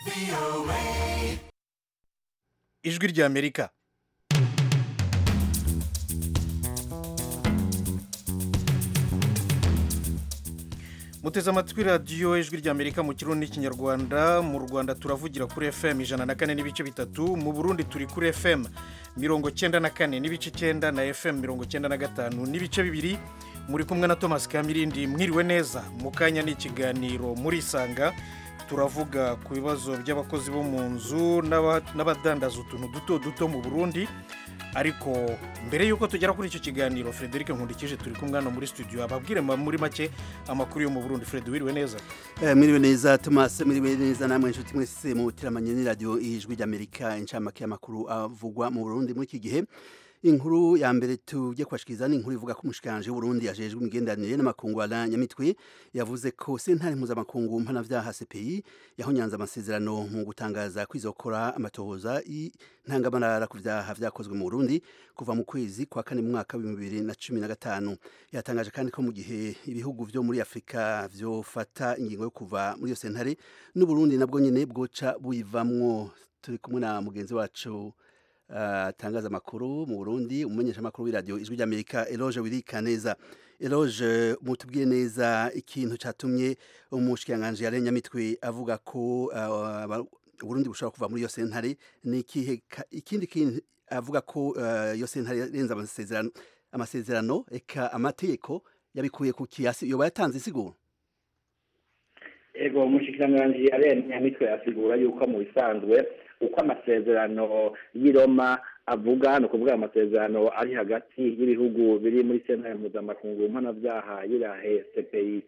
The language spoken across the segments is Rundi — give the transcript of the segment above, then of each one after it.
ijwi ry'amerika muteze amatwi radiyo ijwi ry'amerika mu kirundi n'ikinyarwanda mu rwanda turavugira kuri fm ijana na kane n'ibice bitatu mu burundi turi kuri fm mirongo cyenda na kane n'ibice cyenda na fm mirongo cyenda na gatanu n'ibice bibiri muri kumwe na thomas kamirindi mwiriwe neza mu kanya ni ikiganiro muri isanga turavuga ku bibazo by'abakozi bo mu nzu n'aba- n'abadandaza utuntu duto duto mu burundi ariko mbere y'uko tugera kuri icyo kiganiro frederic nkundikije turi kumwe hano muri studio ababwire ma- muri make amakuru yo mu burundi fred wiriwe neza Eh, Mwiriwe neza Thomas mwiriwe neza namwe inshuti mwese mu tiramanye ni radio ijwi ry'Amerika incamake y'amakuru avugwa mu Burundi muri iki gihe inkuru ya mbere tujye kwashikiriza ni inkuru ivuga ko umushikanje w'Uburundi ajejwe imigenderanire n'amakungu Alain Nyamitwe yavuze ko sentare mpuzamakungu mpanavyaha CPI yahonyanze amasezerano mu gutangaza kwizokora amatohoza y'intangamarara ku vyaha vyakozwe mu Burundi kuva mu kwezi kwa kane mu mwaka w'ibihumbi bibiri na cumi na gatanu yatangaje kandi ko mu gihe ibihugu vyo muri Afrika vyofata ingingo yo kuva muri iyo sentare n'Uburundi nabwo nyene bwoca buyivamwo turi kumwe na mugenzi wacu atangaza amakuru mu Burundi umumenyesha amakuru w'iradio ijwi ry'Amerika Eloge Wirikaneza Eloge mutubwiye neza ikintu catumye umushikiranganje ya Nyamitwe avuga ko uh, aba- Burundi bushobora kuva muri iyo sentare ni ikihe ka- ikindi kintu avuga ko uh, iyo sentare yarenze amasezerano amasezerano eka amategeko yabikuye ku kiasi yoba yatanze isiguro ego umushikiranganji arene nyamitwe asigura yuko mu bisanzwe uko amasezerano y'i Roma avuga ni ukuvuga amasezerano ari hagati y'ibihugu biri muri sentare mpuzamakungu mpanabyaha y'irahe cpi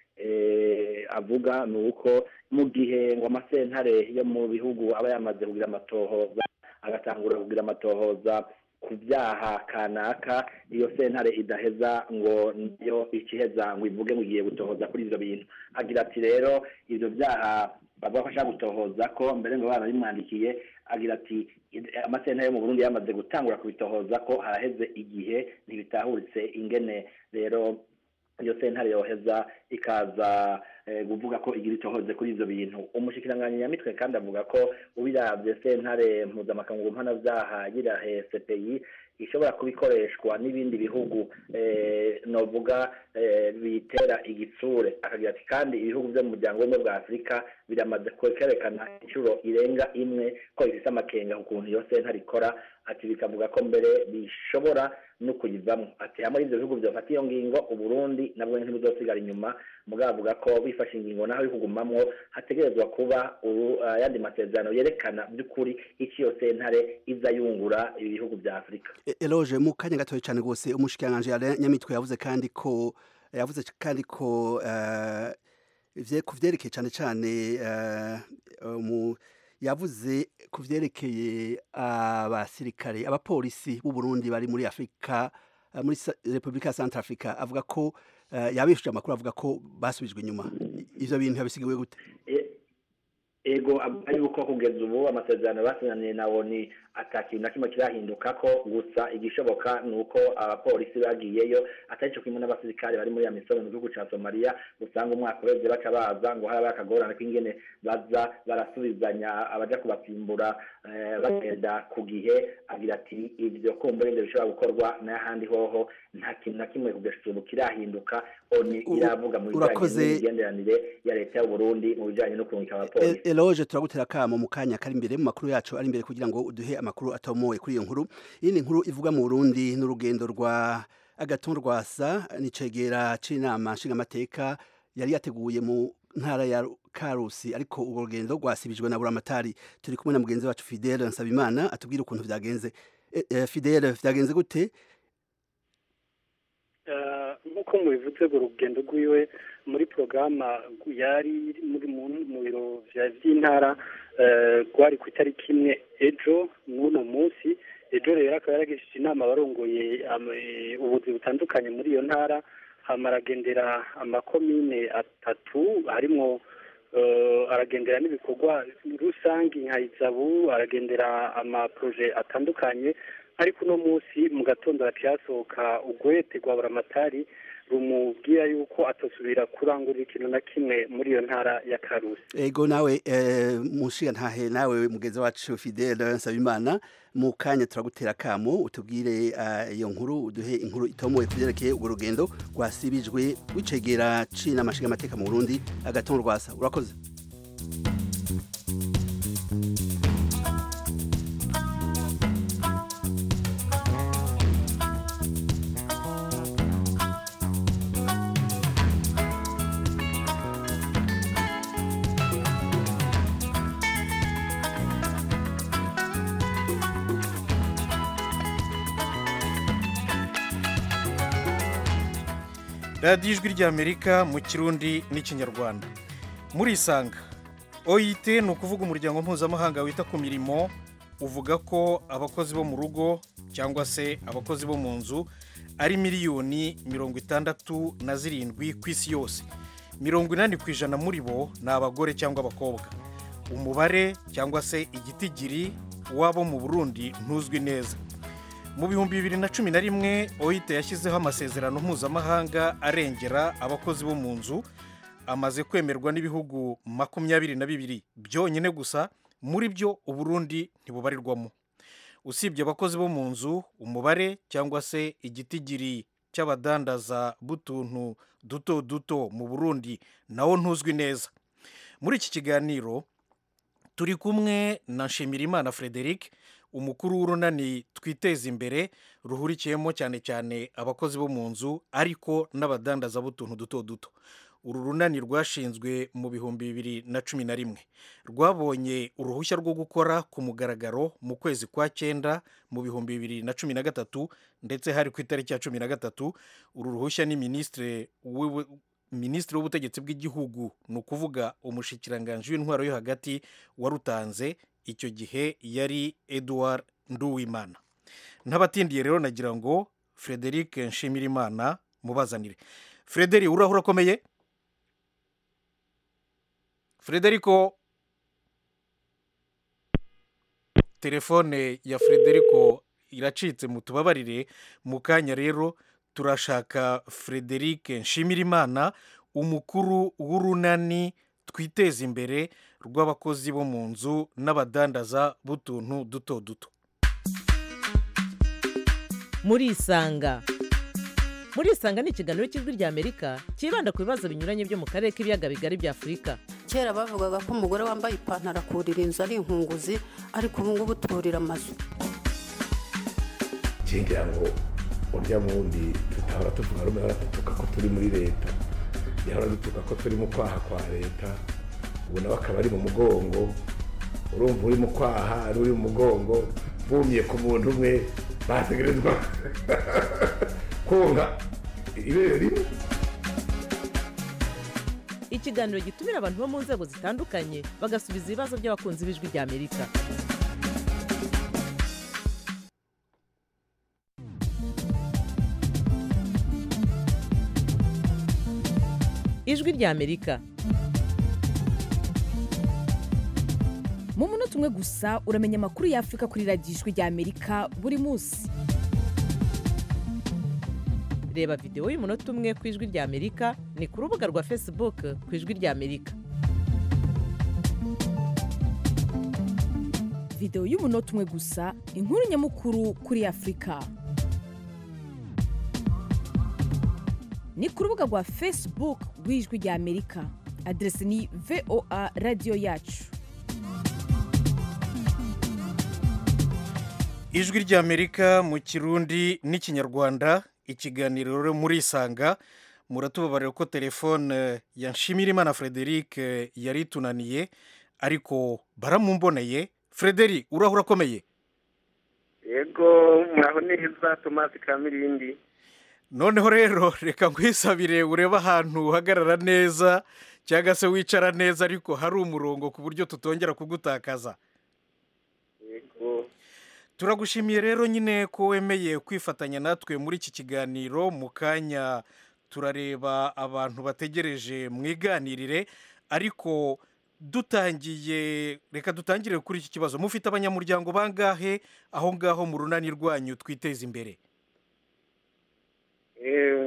eh, avuga ni uko mu gihe ngo amasentare yo mu bihugu aba yamaze kugira amatohoza agatangura kugira amatohoza ku byaha kanaka iyo sentare idaheza ngo niyo ikiheza ngo ivuge ngo igiye gutohoza kuri ibyo bintu agira ati rero ibyo byaha bavuga ko ashaka gutohoza ko mbere ngo barabimwandikiye agira ati amasentare yo mu burundi yamaze gutangura kubitohoza ko haraheze igihe ntibitahuritse ingene rero iyo sentare yoheza ikaza eh, kuvuga ko igira itohoze kuri ivyo bintu umushikiranganji nyamitwe kandi avuga ko ubiravye sentare mpuzamakungu mpanavyaha yirahe cpi ishobora kuba ikoreshwa n'ibindi bihugu eh, novuga eh, bitera igitsure akagira ati kandi ibihugu vyo mu muryango w'ubumwe bwa afurika biramaze kwerekana inshuro irenga imwe ko bifise amakenga ku kuntu iyo sentare ikora ati bikavuga ko mbere bishobora no kuyivamwo ati hamwe ivyo bihugu vyofata iyo ngingo uburundi nabwo ntibuzosigara inyuma mugabo avuga ko bifashe ingingo naho bikugumamwo hategerezwa kuba uru- ayandi masezerano yerekana by'ukuri icyo iyo sentare iza yungura ibi bihugu vya afurika E- Eloge mu kanya gatoya cyane rwose umushikiranganje Alain Nyamitwe yavuze kandi ko yavuze kandi ko eh, ivye kuvyerekeye cyane cyane eh, mu yavuze kuvyerekeye abasirikare abapolisi b'u Burundi bari muri Afrika eh, muri Sa- Republika ya Centrafrica avuga ko eh, yabishuje amakuru avuga ko basubijwe inyuma ivyo bintu yabisigiwe gute E- ego avuga yuko kugeza ubu amasezerano basinyaniye na oni ata kintu na kimwe kirahinduka ko gusa igishoboka ni uko abapolisi bagiyeyo atari cyo kimwe n'abasirikare bari muri ya misoro mu gihugu ca somaliya usanga umwaka uheze baca baza ngo haraba akagorane k'ingene baza barasubizanya abaja kubasimbura eh, bagenda ku gihe agira ati ibyo kumbura ibyo bishobora gukorwa n'ahandi hoho nta kintu na kimwe kugeza ubu kirahinduka oni U- iravuga mu bijanye urakoze. n'imigenderanire ya leta y'uburundi mu bijanye no kurungika abapolisi E- Eloge turagutera kamo mu kanya kari imbere mu makuru yacu ari imbere kugira ngo uduhe amakuru atomoye kuri iyo nkuru iyi ni inkuru ivuga mu Burundi n'urugendo rwa Agathon Rwasa n'icegera c'inama nshingamateka yari yateguye mu ntara ya Karusi ariko urwo rugendo rwasibijwe na Buramatari turi kumwe na mugenzi wacu Fidele Nsabimana atubwira ukuntu vyagenze E- e, Fidele vyagenze gute Eh, nk'uko mubivuze ngo urugendo rwiwe muri porogaramu yari muri mu mu biro vya vy'intara eh, rwari ku itariki imwe ejo n'uno munsi ejo rero akaba yaragishije inama abarongoye am- eh, ubuzi butandukanye muri iyo ntara hama aragendera amakomine atatu harimwo eh, aragendera n'ibikorwa rusange nka izabu aragendera amaproje atandukanye ariko uno munsi mu gatondo haciye hasohoka ugwete rwa buramatari rumubwira yuko atosubira kurangurira ikintu na kimwe muri iyo ntara ya karusi ego nawe eh, mushiga ntahe nawe mugeze wacu Fidele Nsabimana mu kanya turagutera akamo utubwire eh, iyo nkuru uduhe inkuru itomoye kuvyerekeye urwo rugendo rwasibijwe wicegera cina amashiga amateka mu Burundi agatongo rwasa urakoze radiyo ijwi ry'amerika mu kirundi n'ikinyarwanda murisanga oit ni ukuvuga umuryango mpuzamahanga wita ku mirimo uvuga ko abakozi bo mu rugo cyangwa se abakozi bo mu nzu ari miliyoni mirongo itandatu na zirindwi ku isi yose mirongo inani ku ijana muri bo ni abagore cyangwa abakobwa umubare cyangwa se igitigiri w'abo mu burundi ntuzwi neza mu bihumbi bibiri na cumi na rimwe oit yashyizeho amasezerano mpuzamahanga arengera abakozi bo mu nzu amaze kwemerwa n'ibihugu makumyabiri na bibiri byonyine gusa muri byo uburundi ntibubarirwamo usibye abakozi bo mu nzu umubare cyangwa se igitigiri cy'abadandaza b'utuntu duto duto mu burundi nawo ntuzwi neza muri iki kiganiro turi kumwe na nshimirimana frederic umukuru w'urunani twiteza imbere ruhurikiyemo cyane cyane abakozi bo mu nzu ariko n'abadandaza b'utuntu duto duto uru runani rwashinzwe mu bihumbi bibiri na cumi na rimwe rwabonye uruhushya rwo gukora ku mugaragaro mu kwezi kwa cyenda mu bihumbi bibiri na cumi na gatatu ndetse hari ku itariki ya cumi na gatatu uru ruhushya ni minisitiri w'ubu- minisitiri w'ubutegetsi bw'igihugu ni ukuvuga umushikiranganji w'intwaro yo hagati warutanze icyo gihe yari edouard nduwimana ntabatindiye rero nagira ngo frederic nshimirimana mubazanire frederic urahura akomeye frederico telefone ya frederico iracitse mutubabarire mu kanya rero turashaka frederic nshimirimana umukuru w'urunani twiteza imbere rw'abakozi bo mu nzu n'abadandaza b'utuntu duto duto murisanga murisanga ni ikiganiro cy'ijwi ry'amerika cyibanda ku bibazo binyuranye byo mu karere k'ibiyaga bigari bya afurika kera bavugaga ko umugore wambaye ipantaro akurira inzu ari inkunguzi ariko ubu ngubu turira amazu ngira ngo urya wundi tutahora tuvuga rumwe ahora dutuka ko turi muri leta yahora dutuka ko turi mu kwaha kwa leta ubu nawe akaba ari mu mugongo urumva uri mu kwaha ari uri mu mugongo bumye ku muntu umwe bategerezwa konka ibere rimwe ikiganiro gitumira abantu bo mu nzego zitandukanye bagasubiza ibibazo by'abakunzi b'ijwi ry'amerika ijwi ry'amerika mu munota umwe gusa uramenya amakuru y'afurika kuri radiyo ijwi ry'amerika buri munsi reba videwo y'umunota umwe ku ijwi ry'amerika ni ku rubuga rwa facebook ku ijwi ry'amerika videwo y'umunota umwe gusa inkuru nyamukuru kuri afurika ni ku rubuga rwa facebook rw'ijwi ry'amerika aderesi ni voa radiyo yacu ijwi ry'amerika mu kirundi n'ikinyarwanda ikiganiro rero murisanga muratubabarira ko telefone ya nshimirimana frederic yari itunaniye ariko baramumboneye frederic urahura akomeye yego muraho neza tomasi kamirindi noneho rero reka nkwisabire urebe ahantu uhagarara neza cyangwa se wicara neza ariko hari umurongo ku buryo tutongera kugutakaza yego turagushimiye rero nyine ko wemeye kwifatanya natwe muri iki kiganiro mu kanya turareba abantu bategereje mu iganirire ariko dutangiye reka dutangire kuri iki kibazo mufite abanyamuryango bangahe aho ngaho mu runani rwanyu twiteza imbere Eh,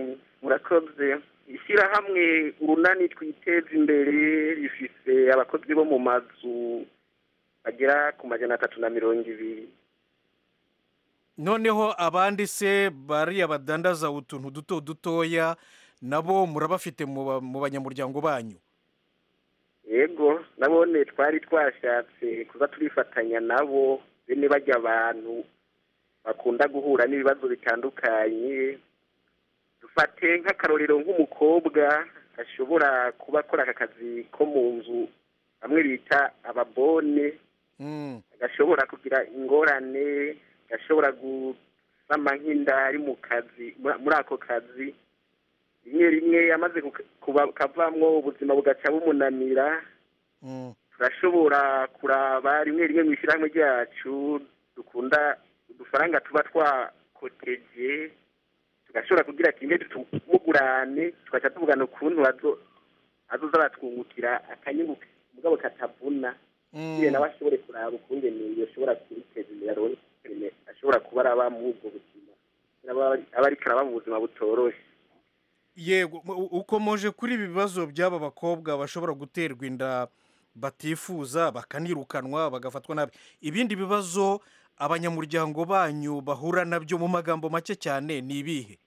murakoze ishyirahamwe urunani twiteza imbere rifise abakozi bo mu mazu bagera ku majana atatu na mirongo ibiri noneho abandi se bariya badandaza utuntu duto dutoya nabo murabafite mu ba- mu banyamuryango banyu yego nabone twari twashatse kuza turifatanya nabo bene bajya abantu bakunda guhura n'ibibazo bitandukanye dufate nk'akarorero nk'umukobwa ashobora kuba akora aka kazi ko mu nzu bamwe bita ababone Mm, agashobora kugira ingorane gashobora gusama nk'inda ari mu kazi muri- muri ako kazi rimwe rimwe amaze kuka- kuba- kavamwo ubuzima bugaca bumunanira mm, turashobora kuraba rimwe rimwe mu ishyirahamwe ryacu dukunda udufaranga tuba twakoteje tugashobora kugira kimwe tumugurane tugaca tuvugana ukuntu azo- azoza aratwungukira akanyungu mugabo katavuna kugira nawe ashobore kuraba ukungene yoshobora kubiteza imbere aronke ukungene ashobora kuba araba muri ubwo buzima aba aba ariko araba mu buzima butoroshe yego mu- ukomoje kuri ibi bibazo by'aba bakobwa bashobora guterwa inda batifuza bakanirukanwa bagafatwa nabi ibindi bibazo abanyamuryango banyu bahura nabyo mu magambo make cyane ni ibihe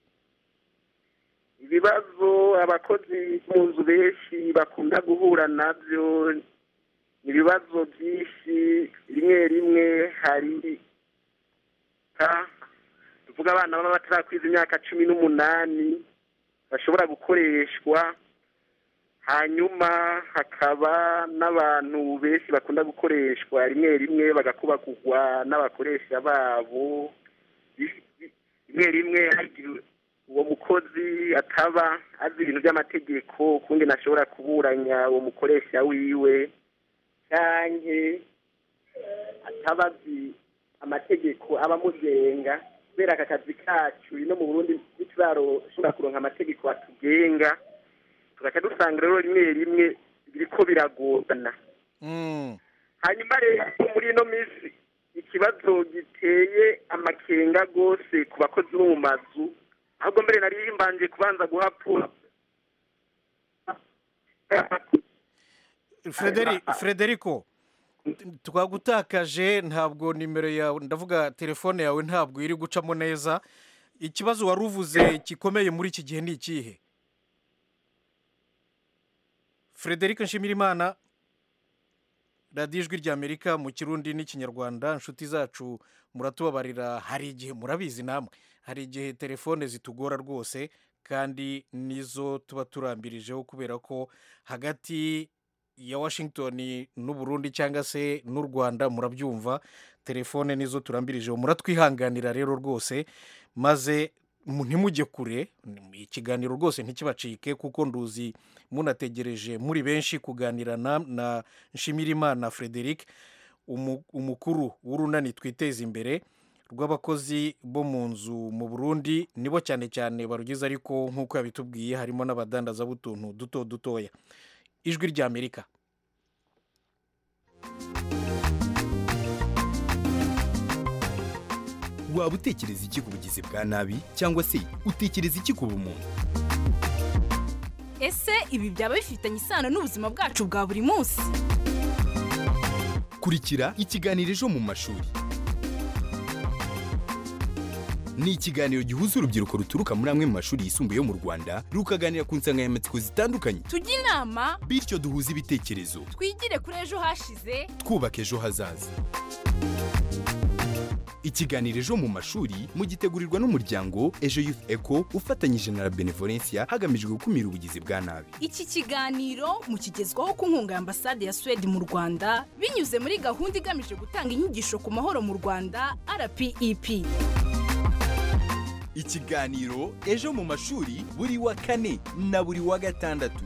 ibibazo abakozi mu nzu benshi bakunda guhura nabyo ni ibibazo byinshi rimwe rimwe hari ka- tuvuga abana baba batarakwiza imyaka cumi n'umunani bashobora gukoreshwa hanyuma hakaba n'abantu benshi bakunda gukoreshwa rimwe rimwe bagakubagurwa n'abakoresha babo Bi- bi- rimwe rimwe hagira uwo mukozi ataba azi ibintu by'amategeko ukungene ashobora kuburanya uwo mukoresha wiwe canke ataba azi amategeko aba amugenga kubera aka kazi kacu ino mu burundi ntituraroshobora kuronka amategeko atugenga tugaca dusanga rero rimwe rimwe biriko biragorana Mm, hanyuma rero muri ino minsi ikibazo giteye amakenga rwose ku bakozi bo mu mazu ahubwo mbere nari mbanje kubanza guhapura Frederi- frederico twagutakaje ntabwo nimero yawe ndavuga telefone yawe ntabwo iri gucamo neza ikibazo wari uvuze gikomeye muri iki gihe ni ikihe frederic nshimirimana radiyo ijwi ry'amerika mu kirundi n'ikinyarwanda inshuti zacu muratubabarira hari igihe murabizi namwe hari igihe telefone zitugora rwose kandi nizo tuba turambirijeho kubera ko hagati ya washington n'uburundi cyangwa se n'u rwanda murabyumva telefone nizo turambirijeho muratwihanganira rero rwose maze mu- ntimujye kure ikiganiro rwose ntikibacike kuko nduzi munategereje muri benshi kuganira na, na nshimirimana frederic umu- umukuru w'urunani twiteza imbere rw'abakozi bo mu nzu mu burundi nibo cyane cyane barugize ariko nk'uko yabitubwiye harimo n'abadandaza b'utuntu duto dutoya ijwi ry'amerika waba utekereza iki ku bugizi bwa nabi cyangwa se utekereza iki ku bumuntu ese ibi byaba bifitanye isano n'ubuzima bwacu bwa buri munsi kurikira ikiganiro ejo mu mashuri ni ikiganiro gihuza urubyiruko ruturuka muri amwe mu mashuri yisumbuye yo mu rwanda rukaganira ku nsanganyamatsiko zitandukanye tujye inama bityo duhuze ibitekerezo twigire kuri ejo hashize twubaka ejo hazaza ikiganiro ejo mu mashuri mugitegurirwa n'umuryango ejo youth eco ufatanyije na la benevolencia hagamijwe gukumira ubugizi bwa nabi iki kiganiro mukigezwaho ku nkunga ya ambasade ya suwede mu rwanda binyuze muri gahunda igamije gutanga inyigisho ku mahoro mu rwanda rpep ikiganiro ejo mu mashuri buri wa kane na buri wa gatandatu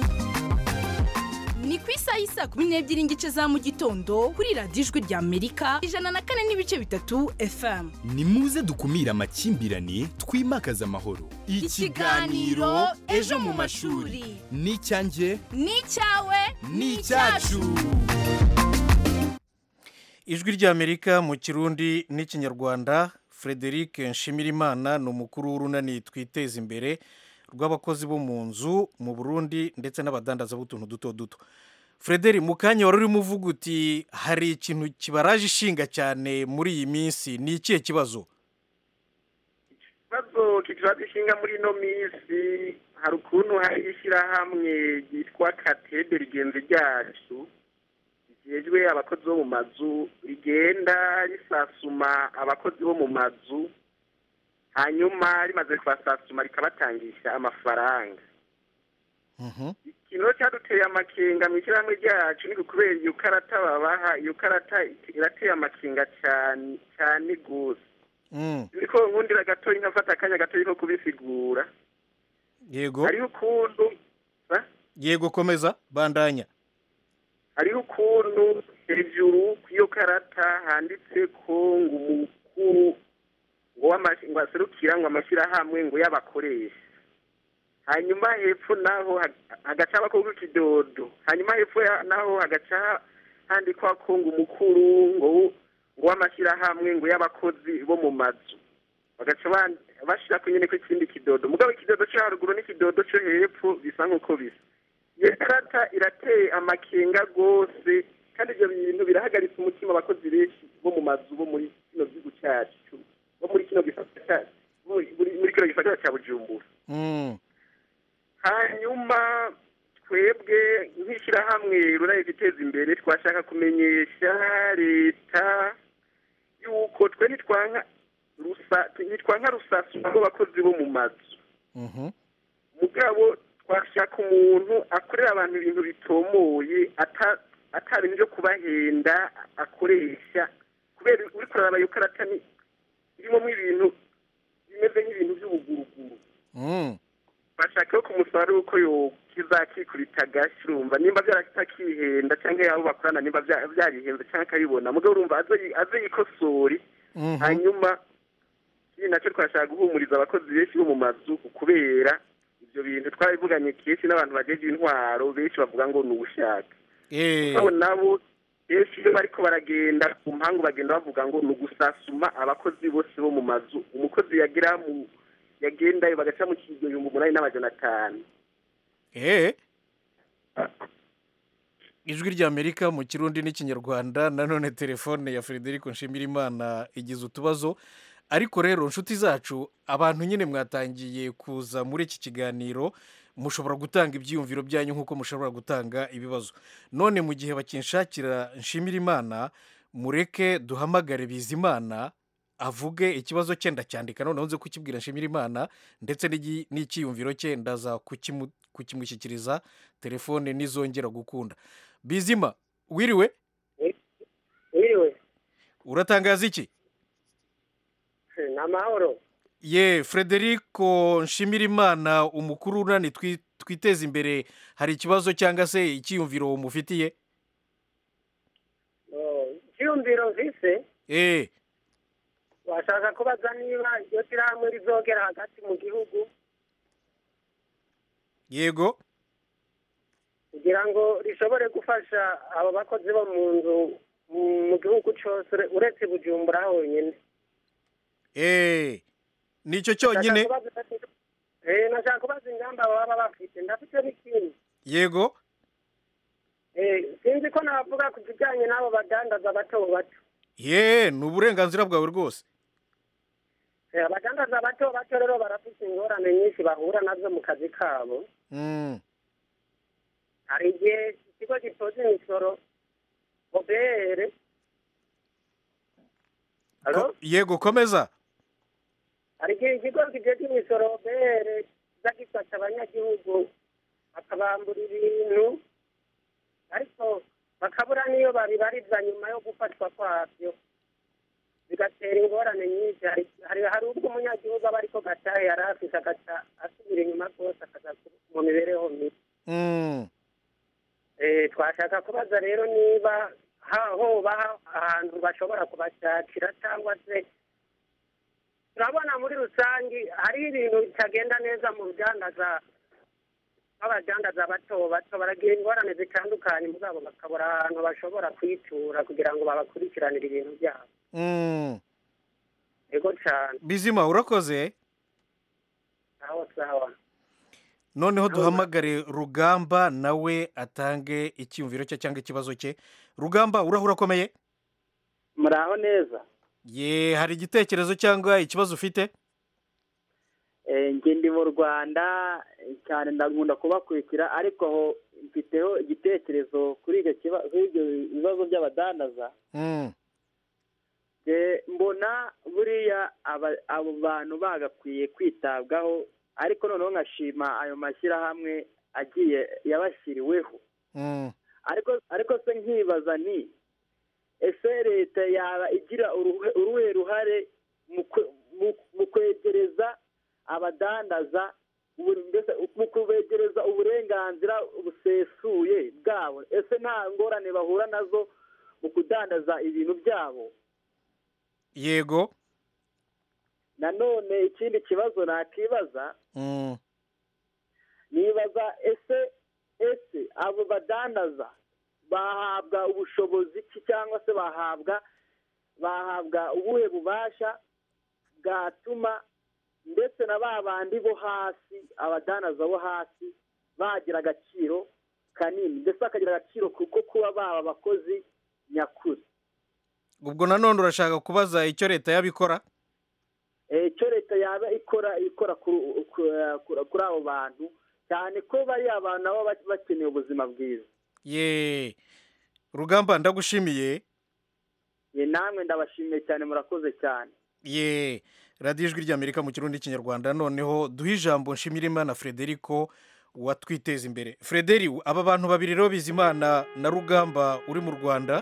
ni ku isaha y'isaa kumi n'ebyiri n'igice za mu gitondo kuri radiyo ijwi rya amerika ijana na kane n'ibice bitatu fm ni muze dukumire amakimbirane twimakaze amahoro Ikiganiro Ejo mu mashuri. ni icyanjye ni icyawe ni icyacu ijwi ry'amerika mu kirundi n'ikinyarwanda frederic nshimirimana ni umukuru w'urunani twiteza imbere rw'abakozi bo mu nzu mu burundi ndetse n'abadandaza b'utuntu duto duto frederi mu kanya wari urimo uvuga uti hari ikintu kibaraje ishinga cyane muri iyi minsi ni ikihe kibazo ikibazo kikibazo ishinga muri ino minsi hari ukuntu hari ishyirahamwe ryitwa katede rigenzi ryacu rigejwe abakozi bo mu mazu rigenda risasuma abakozi bo mu mazu hanyuma rimaze kubasasuma rikabatangisha amafaranga ikintu cyaduteye amakenga mu ishyirahamwe ryacu ni kubera iyo karata babaha iyo karata irateye amakenga cyane cyane rwose niko nkundira gatoya nkafata akanya gatoya ko kubisigura yego hariho ukuntu yego komeza bandanya hariho ukuntu hejuru ku iyo karata handitse ko ngo umukuru ngo w'amashi- ngo aserukira ngo amashyirahamwe ngo y'abakoresha hanyuma hepfo naho hag- hagaca abakobwa ikidodo hanyuma hepfo ya- naho hagaca handikwa ko ngo umukuru ngo w- ngo w'amashyirahamwe ngo y'abakozi bo mu mazu bagaca ban- bashira ko nyine ko ikindi kidodo mugabo ikidodo cyo haruguru n'ikidodo cyo hepfo bisa nk'uko bisa iyo karata irateye amakenga rwose kandi ibyo bintu birahagaritse umutima abakozi benshi bo mu mazu bo muri kino gihugu cyacu bo muri kino gisata cyacu muri muri kino gisagara cya bujumbura Mm. hanyuma twebwe nk'ishyirahamwe ruraye guteza imbere twashaka kumenyesha leta yuko twe nitwanka rusa nitwanka rusasuma rw'abakozi bo mu mazu Mhm. mugabo twashaka umuntu akorera abantu ibintu bitomoye ata- ata bintu byo kubahenda akoresha kubera uri kuraraba iyo karata ni irimo ibintu bimeze nk'ibintu by'ubuguruguru Mm. bashaka ko kumusaba yuko yo kizakikubita agashyi urumva nimba byaratakihenda cyangwa yabo bakorana nimba bya- byarihenze cyangwa akabibona mugabo urumva aze yi- aze yikosore Mhm. hanyuma ikindi nacyo twashaka guhumuriza abakozi benshi bo mu mazu kubera ibyo bintu twabivuganye kenshi n'abantu bageje intwaro benshi bavuga ngo ni ubushaka Eh. abo nabo benshi iyo bariko baragenda ku mpangu bagenda bavuga ngo ni ugusasuma abakozi bose bo mu mazu umukozi yagira mu yagendayo bagaca mu kigihumbi umunani n'amajana atanu Eh. ijwi ry'amerika mu kirundi n'ikinyarwanda nanone telefone ya frederico nshimirimana igize utubazo ariko rero inshuti zacu abantu nyine mwatangiye kuza muri iki kiganiro mushobora gutanga ibyiyumviro byanyu nk'uko mushobora gutanga ibibazo none mu gihe bakinshakira nshimirimana mureke duhamagare bizimana avuge ikibazo cye ndacyandika noneho nze kukibwira nshimirimana ndetse n'igi- n'icyiyumviro cye ndaza kukimu- kukimushyikiriza telefone nizongera gukunda bizima wiriwe wiriwe uratangaza iki ni amahoro ye frederico nshimirimana umukuru unani twi- twiteze imbere hari ikibazo cyangwa se icyiyumviro mufitiye Oh, icyiyumviro mvise eh washaka kubaza niba iryo shyirahamwe rizogera hagati mu gihugu yego kugira ngo rishobore gufasha abo bakozi bo mu nzu mu- mu gihugu cyose ure- uretse bujumbura honyine eh nicyo cyonyine Nashaka kubaza- eh, nashaka kubaza ingamba baba bafite ndafite n'ikindi yego Eh, sinzi ko navuga ku kijyanye n'abo badandaza bato bato ye ni uburenganzira bwawe rwose Eh, abadandaza bato bato rero barafite ingorane nyinshi bahura nazo mu kazi kabo Mm. hari igihe ikigo gitoza imisoro obere Ko- yego komeza hari igihe ikigo kijeje imisoro obere kiza gifasha abanyagihugu bakabambura ibintu ariko bakabura n'iyo babibariza nyuma yo gufatwa kwabyo bigatera ingorane nyinshi hari hari hari ubwo umunyagihugu aba ariko gatahe yari afise agaca asubira inyuma rwose akaza mu mibereho mibi Mm. Eh, twashaka kubaza rero niba ha- hoba ahantu bashobora kubashakira cyangwa se turabona muri rusange hari ibintu bitagenda neza mu rudandaza nk'abadandaza bato bato baragira ingorane zitandukanye mugabo bakabura ahantu bashobora kwitura kugira ngo babakurikiranire ibintu byabo Mm. yego cyane bizima urakoze aho sawa noneho duhamagare rugamba nawe atange icyiyumviro cye cyangwa ikibazo cye rugamba urahura akomeye muraho neza ye hari igitekerezo cyangwa ikibazo ufite Eh, njye ndi mu rwanda cyane ndakunda kubakurikira ariko aho mfiteho igitekerezo kuri icyo kiba- kuri ibyo bibazo by'abadandaza Mm, Eh, mbona buriya aba- abo bantu bagakwiye kwitabwaho ariko noneho nkashima ayo mashyirahamwe agiye yabashyiriweho mm, ariko ariko se nkibaza ni ese leta yaba igira uruhe uruhe ruhare mu kwe- mu- mu kwegereza abadandaza ubu- mbese mu kubegereza uburenganzira busesuye bwabo ese nta ngorane bahura nazo mu kudandaza ibintu byabo yego nanone ikindi kibazo nakibaza Mm, nibaza ese ese abo badandaza bahabwa ubushobozi ki cyangwa se bahabwa bahabwa ubuhe bubasha bwatuma ndetse na ba bandi bo hasi abadandaza bo hasi bagira agaciro kanini ndetse bakagira agaciro kuko kuba baba abakozi nyakuri ubwo nanone urashaka kubaza icyo leta yabikora Eh, icyo leta yaba ikora ikora kuri ku- ku- kuri abo bantu cyane ko bari abantu nabo ba- bakeneye ubuzima bwiza ye rugamba ndagushimiye ye namwe ndabashimiye cyane murakoze cyane ye radiyo ijwi ry'amerika mu kirundi n'ikinyarwanda noneho duhe ijambo nshimirimana frederico watwiteza imbere frederi aba bantu babiri rero bizimana na rugamba uri mu rwanda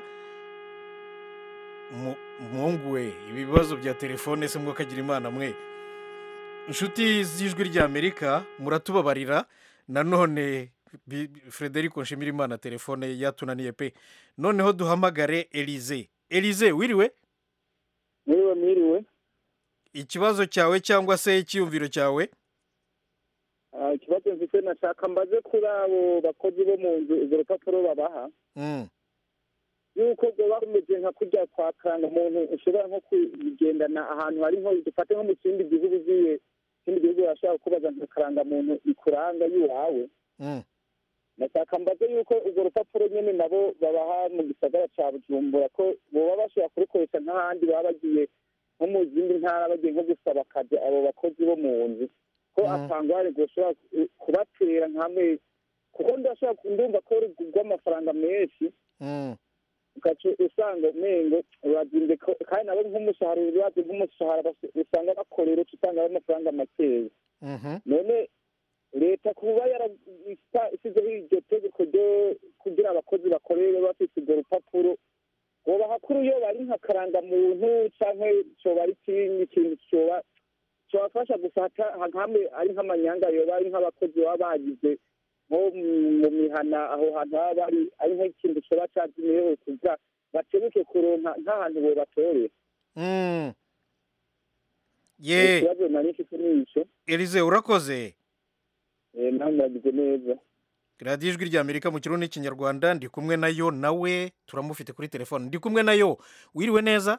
Mu- muhungu we ibibazo bya telefone se mwakagira imana mwe inshuti z'ijwi ry'amerika muratubabarira nanone bi- bi- frederico nshimirimana telefone yatunaniye pe noneho duhamagare elize elize wiriwe mwiriwe mwiriwe ikibazo cyawe cyangwa se icyiyumviro cyawe Ah, ikibazo mfite nashaka mbaze kuri abo bakozi bo mu nzu izo rupapuro babaha Mm, yuko baba bameze nka kurya kwa karanga umuntu ushobora nko kugendana ahantu hari nko dufate nko mu kindi gihugu ugiye ikindi gihugu urashobora kubaza nka karanga muntu ikuranga y'iwawe mm, nashaka mbaze yuko urwo rupapuro nyine nabo babaha mu gisagara cya bujumbura ko boba bashobora kurukoresha nk'ahandi baba bagiye nko mu zindi ntara bagiye nko gusaba akazi abo bakozi bo mu nzu ko atangware gushobora kubatera nk'amezi kuko ndashobora ndumva ko rugurwa amafaranga menshi mm, ugaca usanga umengo urazimbye ko- kandi nabo nk'umushahara urazi nk'umushahara bas- usanga bakorera uca usanga ari amafaranga makeya mhm, none leta kuba yarashyizeho iryo tegeko ryo kugira abakozi bakorere bafite urwo rupapuro bobaha kuri iyo bari nka karangamuntu cyangwa cyoba ari ikindi kintu cyoba cyobafasha gusa hata- hamwe ari nk'amanyanga yoba ari nk'abakozi baba bagize nko mu- mu mihana aho hantu baba bari ari nk'ikintu cyoba cyazimiyeho kugira bakebuke kuronka nk'ahantu bobatorera mm. ye ikibazo nari mfite ni icyo elize urakoze Eh, nawe muragize neza radiyo ijwi ry'amerika mu kirundi n'ikinyarwanda ndi kumwe nayo nawe turamufite kuri telefone ndi kumwe nayo wiriwe neza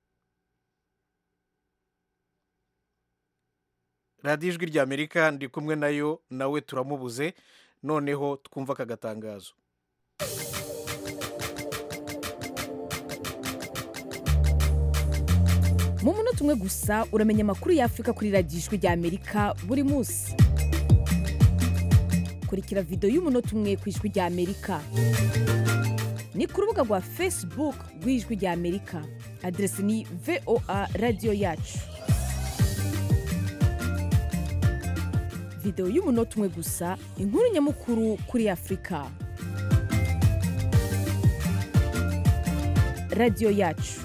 radiyo ijwi ry'amerika ndi kumwe nayo nawe turamubuze noneho twumva aka gatangazo mu munota umwe gusa uramenya amakuru y'afurika kuri radiyo ijwi ry'amerika buri munsi kurikira videwo y'umunota umwe ku ijwi ry'amerika ni ku rubuga rwa facebook rw'ijwi ry'amerika aderesi ni voa radiyo yacu videwo y'umunota umwe gusa inkuru nyamukuru kuri afurika radiyo yacu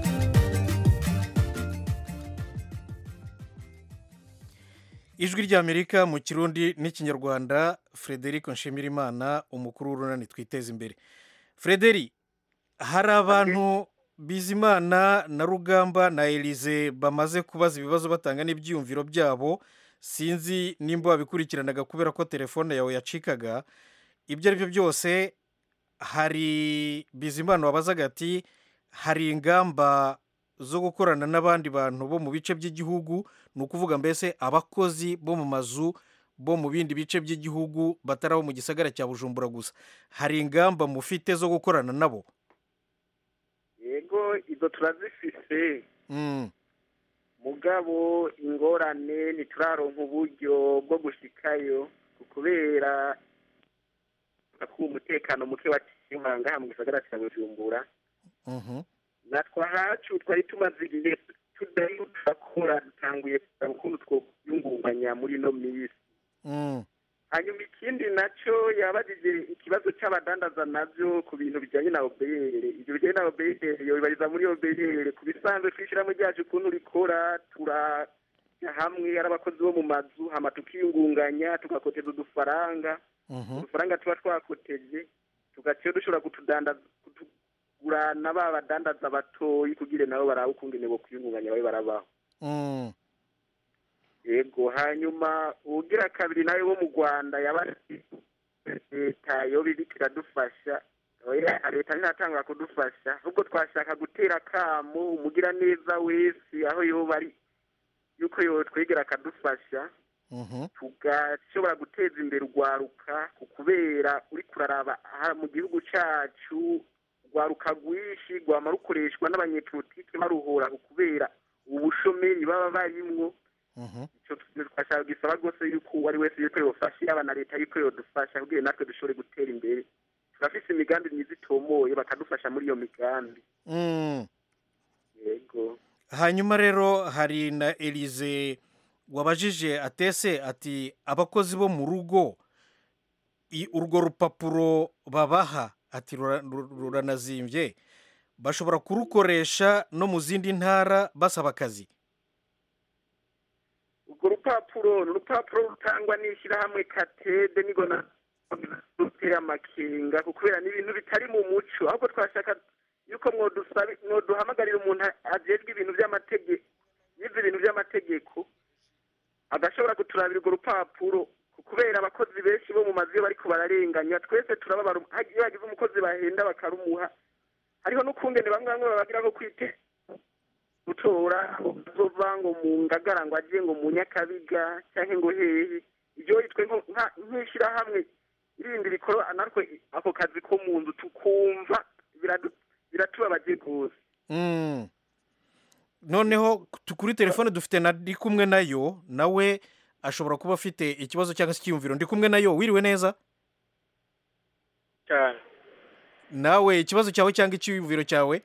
ijwi ry'amerika mu kirundi n'ikinyarwanda frederic nshimirimana umukuru w'urunani twiteza imbere frederi hari abantu bizimana na rugamba na elize bamaze kubaza ibibazo batanga n'ibyiyumviro byabo sinzi nimba wabikurikiranaga kubera ko telefone yawe yacikaga ibyo ari byo byose hari bizimana wabazaga ati hari ingamba zo gukorana n'abandi bantu bo mu bice by'igihugu ni ukuvuga mbese abakozi bo mu mazu bo mu bindi bice by'igihugu batari abo mu gisagara cya bujumbura gusa hari ingamba mufite zo gukorana nabo yego izo turazifise Mm, mugabo ingorane ntituraronka uburyo bwo gushikayo kubera ko umutekano muke waciye ngaha mu gisagara cya bujumbura mhm. natwe ahacu twari tumaze igihe tudari turakora dutanguye kureba ukuntu twokwiyungunganya muri ino minsi Mm, hanyuma ikindi nacyo yabajije ikibazo cy'abadandaza nabyo ku bintu bijyanye na obeyere ibyo bijyanye na obeyere yobibariza muri obeyere ku bisanzwe twishyiramo ryacu ukuntu rikora turajya hamwe ari abakozi bo mu mazu hama tukiyungunganya tugakoteza udufaranga mhm. udufaranga tuba twakoteje tugaciye dushobora kutudandaza kutugurana ba badandaza batoyi kugira nabo barabe ukungene bo kwiyungunganya babe barabaho Mm, yego hanyuma ugira kabiri nawe wo mu rwanda yaba leta yoba iriko iradufasha oya leta ntiratangura kudufasha ahubwo twashaka gutera akamo umugira neza wese aho yoba ari yuko yotwegera akadufasha mhm. tugashobora guteza imbere urwaruka ku kubera uri kuraraba aha mu gihugu cyacu urwaruka rwinshi rwama rukoreshwa n'abanyepolitike baruhora ku kubera ubu bushomeri baba barimwo Mhm. icyo twashaka gisaba rwose yuko uwo ari wese yuko yofasha yaba na leta yuko yodufasha kugira natwe dushobore gutera imbere turafise imigambi myiza itomoye bakadufasha muri iyo migambi Mm. yego hanyuma rero hari na elize wabajije atese ati abakozi bo mu rugo i- urwo rupapuro babaha ati rura- ru- ruranazimbye bashobora kurukoresha no mu zindi ntara basaba akazi urwo rupapuro ni urupapuro rutangwa n'ishyirahamwe katede nigo na ruteye amakenga kubera ni ibintu bitari mu muco ahubwo twashaka yuko mwodusabe mwoduhamagarira umuntu ajejwe ibintu by'amategeko yize ibintu by'amategeko agashobora kuturabira urwo rupapuro kubera abakozi benshi bo mu mazu iyo bariko bararenganya twese turababara iyo hagize umukozi bahenda bakarumuha hariho n'ukungene bamwe bamwe babagira nko kwite gutora uzova ngo mu ngagara ngo agiye ngo mu nyakabiga cyangwa ngo hehe ibyo yitwe nko- nka- nk'ishyirahamwe irindi rikora natwe ako kazi ko mu nzu tukumva biradu- biratubabaje rwose Mm. noneho tu- kuri telefone dufite na ndi kumwe nayo nawe ashobora kuba afite ikibazo cyangwa se icyiyumviro ndi kumwe nayo wiriwe neza cyane nawe ikibazo cyawe cyangwa icyiyumviro cyawe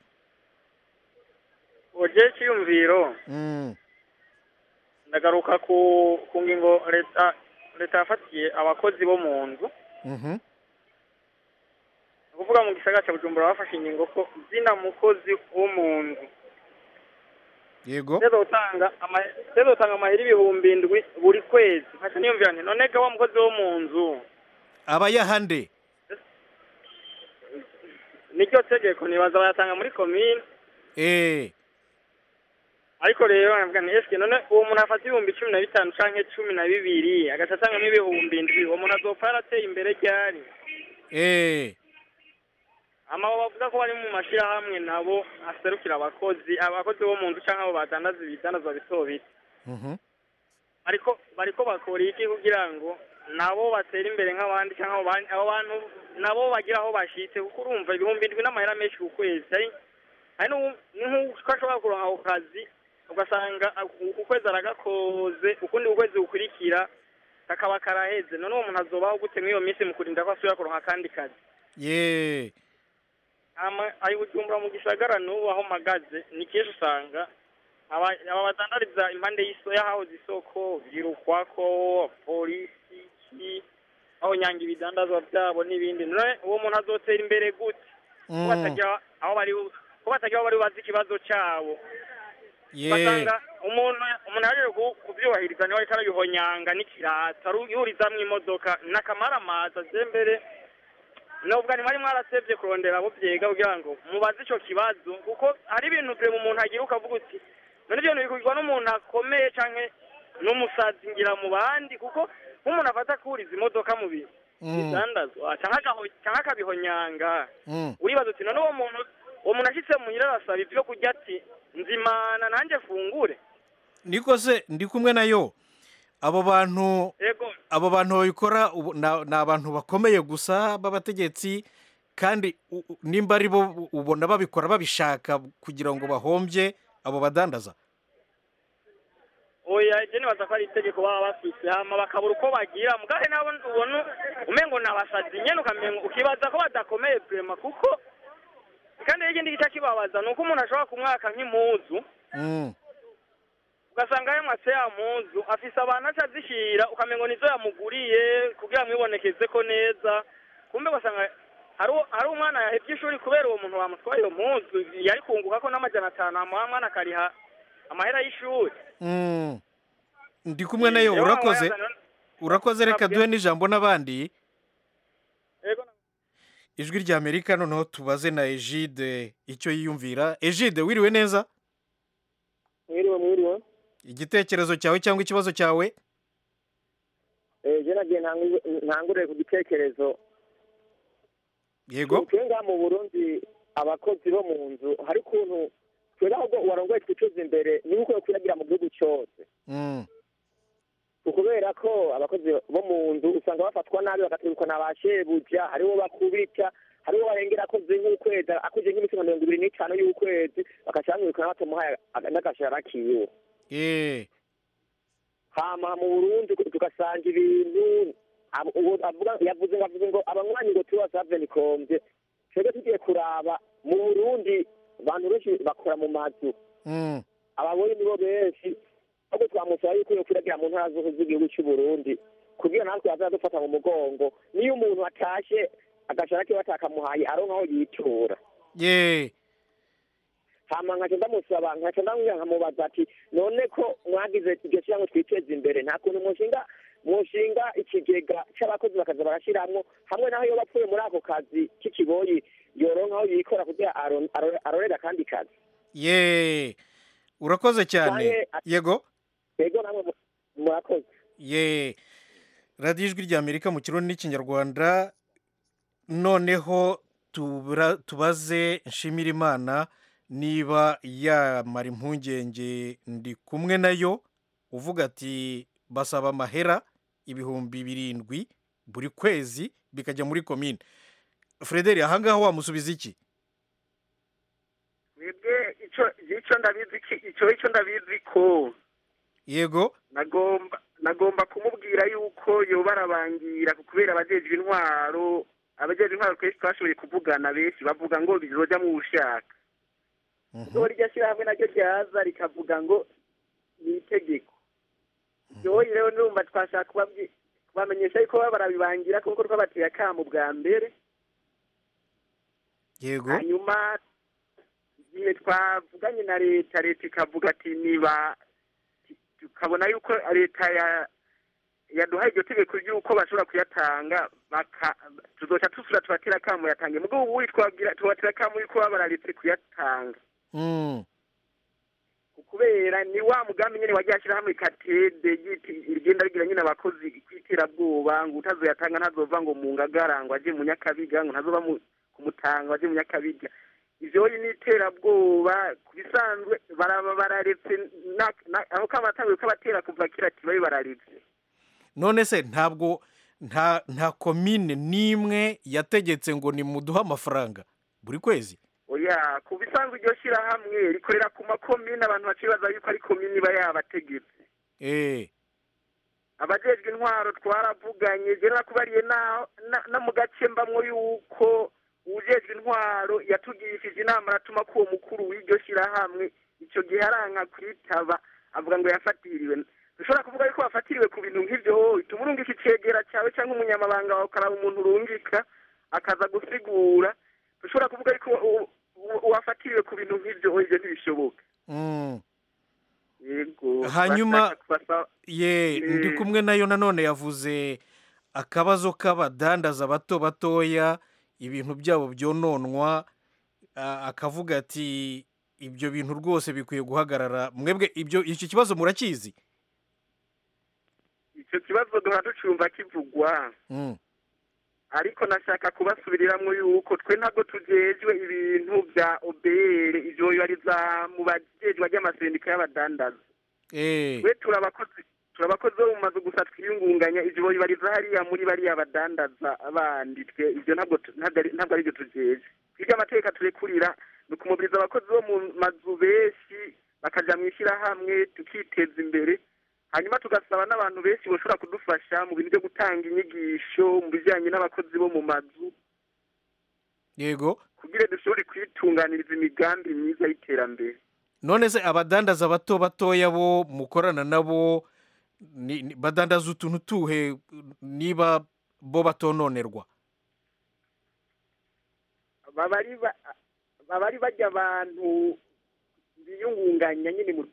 ugiye cyiyumviro Mm. ndagaruka ku ku ngingo leta leta yafatiye abakozi bo mu nzu Mhm. ni ukuvuga mu gisagara cya bujumbura bafashe ingingo ko zina mukozi wo mu nzu yego rero utanga ama- rero utanga amahera ibihumbi indwi buri kwezi nkaca niyumvira nti none ga wa mukozi wo mu nzu aba yahande niryo tegeko nibaza bayatanga muri komine eh ariko rero nkavuga nti eske none uwo muntu afata ibihumbi cumi na bitanu canke cumi na bibiri agaca atangamo ibihumbi indwi uwo muntu azopfa yarateye imbere ryari eh ama abo bavuga ko bari mu mashirahamwe nabo aserukira abakozi abakozi bo mu nzu canke abo badandaza ibidandazwa bito bito Mhm. ariko bariko bakora iki kugira ngo nabo batera imbere nk'abandi cyangwa abo bandi- abo bantu nabo bagira aho bashitse kuko urumva ibihumbi indwi n'amahera menshi ku kwezi hari hari n'ubu- ni nk'uko ashobora kuronka ako kazi ugasanga uku kwezi aragakoze ukundi ukwezi gukurikira kakaba karaheze none uwo muntu azobaho gute mw'iyo minsi mu kurinda ko asubira kuronka akandi kazi ye ama ari bujumbura mu gisagara n'ubu aho mpagaze ni kenshi usanga aba aba badandariza impande y'iso y'ahahoze isoko birukwako polisi ki aho nyanga ibidandazwa byabo n'ibindi none uwo muntu azotera imbere gute ko Mm. batagira aho bari bu- ko batagira aho bari bazi ikibazo cyabo ye basanga umuntu umuntu yaje ku- kubyubahiriza niwe ariko arabihonyanga n'ikirata aru- yurizamwo imodoka n'akamaramaza je mbere nubwo ni mwari mwarasebye kurondera abo byiga kugira ngo mubaze icyo kibazo kuko hari ibintu bire mu muntu agira ukavuga uti none ibyo bintu bikugirwa n'umuntu akomeye canke n'umusazi ngira mu bandi kuko nk'umuntu afata kuriza imodoka mu bintu Mm. bidandazwa canke agaho- canke akabihonyanga Mm. uribaza uti none uwo muntu uwo muntu ashitse muhira arasaba ibyo kurya ati nzimana nanjye fungure niko se ndi kumwe nayo abo bantu yego abo bantu babikora ubu- na- ni abantu bakomeye gusa b'abategetsi kandi u- u- nimba ari bo ubona babikora babishaka kugira ngo bahombye abo badandaza oya je nibaza ko ari itegeko baba bafise hama bakabura uko bagira mugahe nabo ubona umengo ni abasazi nyene ukamengo ukibaza ko badakomeye vrema kuko kandi n'ikindi gice kibabaza ni uko umuntu ashobora kumwaka nk'impuzu Mm. ugasanga yamwatse ya mpuzu afise abantu aca azishira ukamengo nizo yamuguriye kugira mwibonekeze ko neza kumbe ugasanga hari uwo- hari umwana yahevye ishuri kubera uwo muntu bamutwaye iyo mpuzu yari kunguka ko n'amajana atanu hama wa mwana akariha amahera y'ishuri Mm. ndi kumwe nayo Rero urakoze wayazana- urakoze reka Nabyo- duhe n'ijambo n'abandi Yego. ijwi rya amerika noneho tubaze na egide icyo yiyumvira egide wiriwe neza mwiriwe mwiriwe igitekerezo cyawe cyangwa ikibazo cyawe Eh, je nagiye ntangu- ntangurire ku gitekerezo yego twe ngaha mu burundi abakozi bo mu nzu hari ukuntu twebwe ahubwo warongoye twicuza imbere niba ukwiye kwiragira mu gihugu cyose Mm. kubera ko abakozi bo mu nzu usanga bafatwa nabi bagategekwa na ba shebuja hariho bakubita hariho barengera akoze nk'ukwezi akoze nk'iminsi nka mirongo ibiri n'itanu y'ukwezi bagaca bamwirukana batamuhaye aga- n'agashahara kiwe Eh. hama mu burundi tugasanga ibintu abo- uwo avuga yavuze ngo avuze ngo abanywanyi ngo tuba savenikomvye twebwe tugiye kuraba mu burundi abantu benshi bakora mu mazu Mm. abagore nibo benshi ahubwo twamusaba yuko yo kwiragira mu ntara zose z'igihugu cy'u Burundi kugira natwe azaza dufata mu mugongo niyo umuntu atashe agashara kiwe batakamuhaye aronka aho yitura ye hama nkaca ndamusaba nkaca ndamubwira nkamubaza ati none ko mwagize iryo shyirahamwe twiteza imbere nta kuntu mushinga mushinga ikigega c'abakozi bakaza barashiramwo hamwe naho yoba apfuye muri ako kazi k'ikiboyi yoronka aho yikora kugira aron- aro- arorere akandi kazi ye urakoze cyane Canke- yego ego namwe mu- murakoze ye radiyo ijwi rya amerika mu kirundi n'ikinyarwanda noneho tubra- tubaze nshimira imana niba yamara impungenge ndi kumwe nayo uvuga ati basaba amahera ibihumbi birindwi buri kwezi bikajya muri komine frederi ahangaha wamusubiza iki mwebwe ico ico ndabizi ki- ico ico ndabizi ko yego nagomba nagomba kumubwira yuko yoba arabangira kubera abajejwe intwaro abajejwe intwaro kenshi twashoboye kuvugana benshi bavuga ngo bizoja mu bushaka iyo rya shyirahamwe naryo ryaza rikavuga ngo ni itegeko ryoye rero nurumva twashaka kubabwi- kubamenyesha yuko baba barabibangira kuko twabateye akamu bwa mbere yego hanyuma igihe twavuganye na leta leta ikavuga ati niba tukabona yuko leta ya yaduhaye iryo tegeko ry'uko bashobora kuyatanga baka tuzoca tusura tubatera akamu yatange mugabo ubu twabwira tubatera akamu yuko baba bararetse kuyatanga Mm. kubera ni wa mugambi nyene wagiye ashyirahamwe katede yiti- rigenda rigira nyine abakozi kw'iterabwoba ngo utazoyatanga ntazova ngo mu ngagara ngo aje mu nyakabiga ngo ntazoba mu- kumutanga ngo aje mu nyakabiga ivyo ni iterabwoba ku bisanzwe baraba bararetse na- na- aho kabatanguye kabatera kuva kera ati babe bararetse none se ntabwo nta nta komine n'imwe yategetse ngo nimuduhe amafaranga buri kwezi oya ku bisanzwe iryo shyirahamwe rikorera ku makomine abantu bacibaza yuko ari komine iba yabategetse eh abajejwe intwaro twaravuganye je nakubariye na na- no mu gace mbamwo yuko uwujejwe intwaro yatugirishije inama aratuma ko uwo mukuru w'iryo shyirahamwe ico gihe aranka kwitaba avuga ngo yafatiriwe dushobora kuvuga yuko wafatiriwe ku bintu nk'ivyo wowe tuma urungika icegera cawe canke umunyamabanga wawe ukaraba umuntu urungika akaza gusigura dushobora kuvuga yuko u- u- wafatiriwe ku bintu nk'ivyo wowe ivyo ntibishoboka mm. yego hanyuma bashaka kubasaba- ye Eh. ndi kumwe nayo nanone yavuze akabazo k'abadandaza bato batoya ibintu byabo byononwa a- akavuga ati ibyo bintu rwose bikwiye guhagarara mwebwe ibyo icyo kibazo murakizi ico kibazo duhora ducumva kivugwa Mm. ariko nashaka kubasubiriramwo yuko twe ntabwo tujejwe ibintu vya obr ivyo bibariza mu bajejwe ry'amasendika y'abadandaza eh twe turi abakozi turi abakozi bo mu mazu gusa twiyungunganya ibyo bibariza hariya muri bariya badandaza bandi twe ibyo ntabwo tu- ntabwo ari- ntabwo ari byo tujeje twebwe amateka turekurira ni ukumubiriza abakozi bo mu mazu benshi bakaja mu ishyirahamwe tukiteza imbere hanyuma tugasaba n'abantu benshi bashobora kudufasha mu bintu byo gutanga inyigisho mu bijyanye n'abakozi bo mu mazu yego kugira dushobore kwitunganiriza imigambi myiza y'iterambere none se abadandaza bato batoya bo mukorana nabo ni- ni- badandaza utuntu tuhe niba bo batononerwa baba ari ba- baba ari bajya abantu biyungunganya nyine mu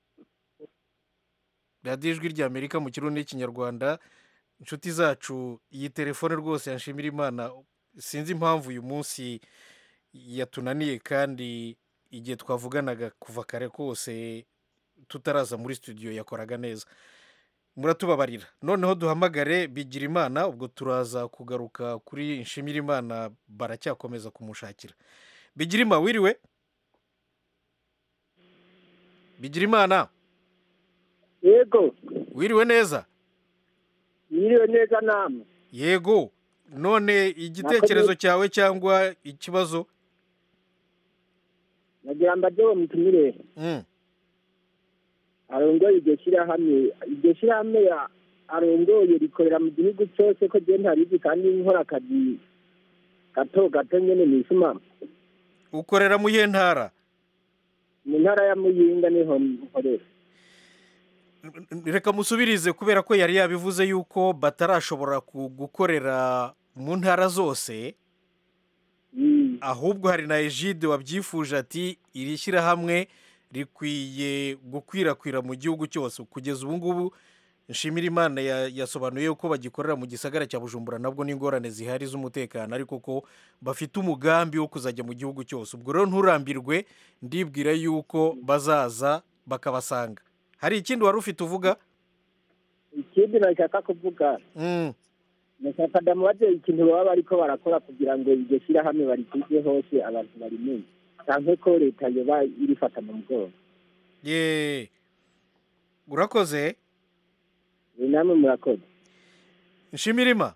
radiyo ijwi ry'amerika mu kirundi n'ikinyarwanda inshuti zacu iyi telefone rwose yanshimira imana sinzi impamvu uyu munsi yatunaniye kandi igihe twavuganaga kuva kare kose tutaraza muri studio yakoraga neza muratubabarira noneho duhamagare bigira imana ubwo turaza kugaruka kuri nshimira imana baracyakomeza kumushakira bigira imana wiriwe bigira imana yego wiriwe neza yiriwe neza namwe yego none igitekerezo cyawe cyangwa ikibazo nagira mbaje uwo mutumire Mm. arongoye iryo shyirahamwe iryo shyirahamwe ya- arongoye rikorera mu gihugu cyose ko je ntarizi kandi nkora akazi gato gato nyene nisuma ukorera mu iyihe ntara mu ntara ya muyinga niho nkorera reka musubirize kubera ko yari yabivuze yuko batarashobora ku- gukorera mu ntara zose ahubwo hari na ejide wabyifuje ati iri shyirahamwe rikwiye gukwirakwira mu gihugu cyose kugeza ubu ngubu nshimira imana ya- yasobanuye ko bagikorera mu gisagara cya bujumbura nabwo n'ingorane zihari z'umutekano ariko ko bafite umugambi wo kuzajya mu gihugu cyose ubwo rero nturambirwe ndibwira yuko bazaza bakabasanga hari ikindi wari ufite uvuga ikindi nashaka kuvuga Mm. nashaka ndamubaze ikintu baba bariko barakora kugira ngo iryo shyirahamwe barikwize hose abantu barimenye canke ko leta yoba irifata mu mugongo ye urakoze ni namwe murakoze nshimira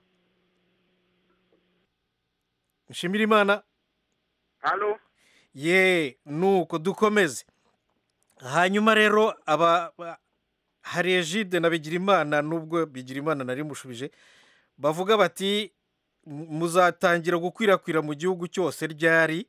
nshimira imana halo ye nuko dukomeze hanyuma rero aba ba- hari ejide na bigirimana nubwo bigirimana nari mushubije bavuga bati "Mu- muzatangira gukwirakwira mu gihugu cyose ryari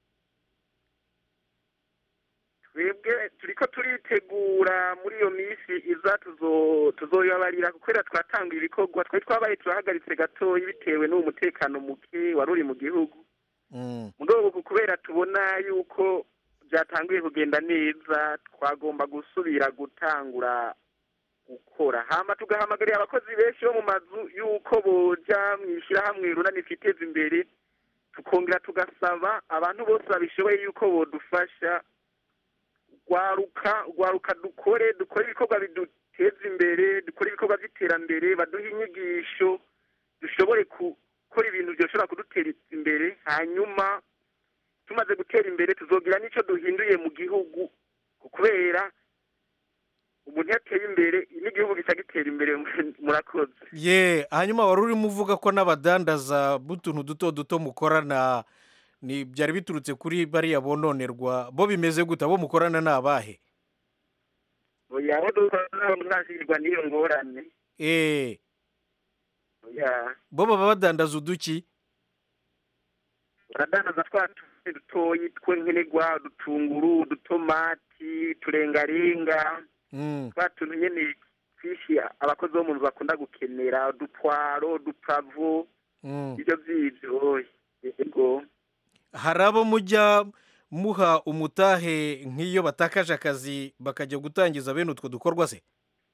twebwe turiko turitegura muri iyo minsi iza tuzo- tuzoyabarira kubera twatanguye ibikorwa twari twabaye turahagaritse gatoya bitewe n'uwo mutekano muke wari uri mu gihugu mu rwego rwo kubera tubona yuko byatanguye kugenda neza twagomba gusubira gutangura gukora hama tugahamagarira abakozi benshi bo mu mazu yuko boja mu ishyirahamwe runani twiteza imbere tukongera tugasaba abantu bose babishoboye yuko bodufasha rwaruka rwaruka dukore dukore ibikorwa biduteza imbere dukore ibikorwa by'iterambere baduhe inyigisho dushobore gukora ibintu byoshobora kudutera imbere hanyuma tumaze gutera imbere tuzogira n'icyo duhinduye mu gihugu kubera umuntu iyo ateye imbere n'igihugu gica gitera imbere murakoze ye hanyuma wari urimo uvuga ko n'abadandaza b'utuntu duto duto mukorana ni byari biturutse kuri bariya bononerwa bo bimeze gute abo mukorana ni abahe oya aho dukorana ntazirwa n'iyo ngorane eee oya bo baba badandaza uduki baradandaza twa tuzi dutoyi tw'inkenerwa udutunguru udutomati uturengarenga Mm. twa tuntu nyene twinshi abakozi bo mu nzu bakunda gukenera udupwaro udupavo Mm. ibyo by'ibyo yego hari abo mujya muha umutahe nk'iyo batakaje akazi bakajya gutangiza bene utwo dukorwa se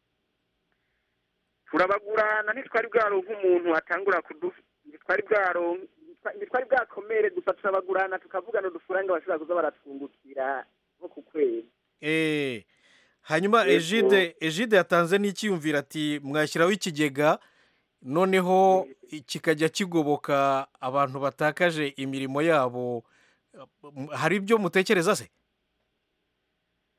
turabagurana ntitwari bwaronka umuntu atangura kudu ntitwari bwaronka ntitwari bwakomere gusa turabagurana tukavugana udufaranga bashobora kuza baratwungukira nko ku kwezi eee hanyuma Yego. ejide ejide yatanze n'icyiyumviro ati mwashyiraho ikigega noneho kikajya kigoboka abantu batakaje imirimo yabo hari ibyo mutekereza se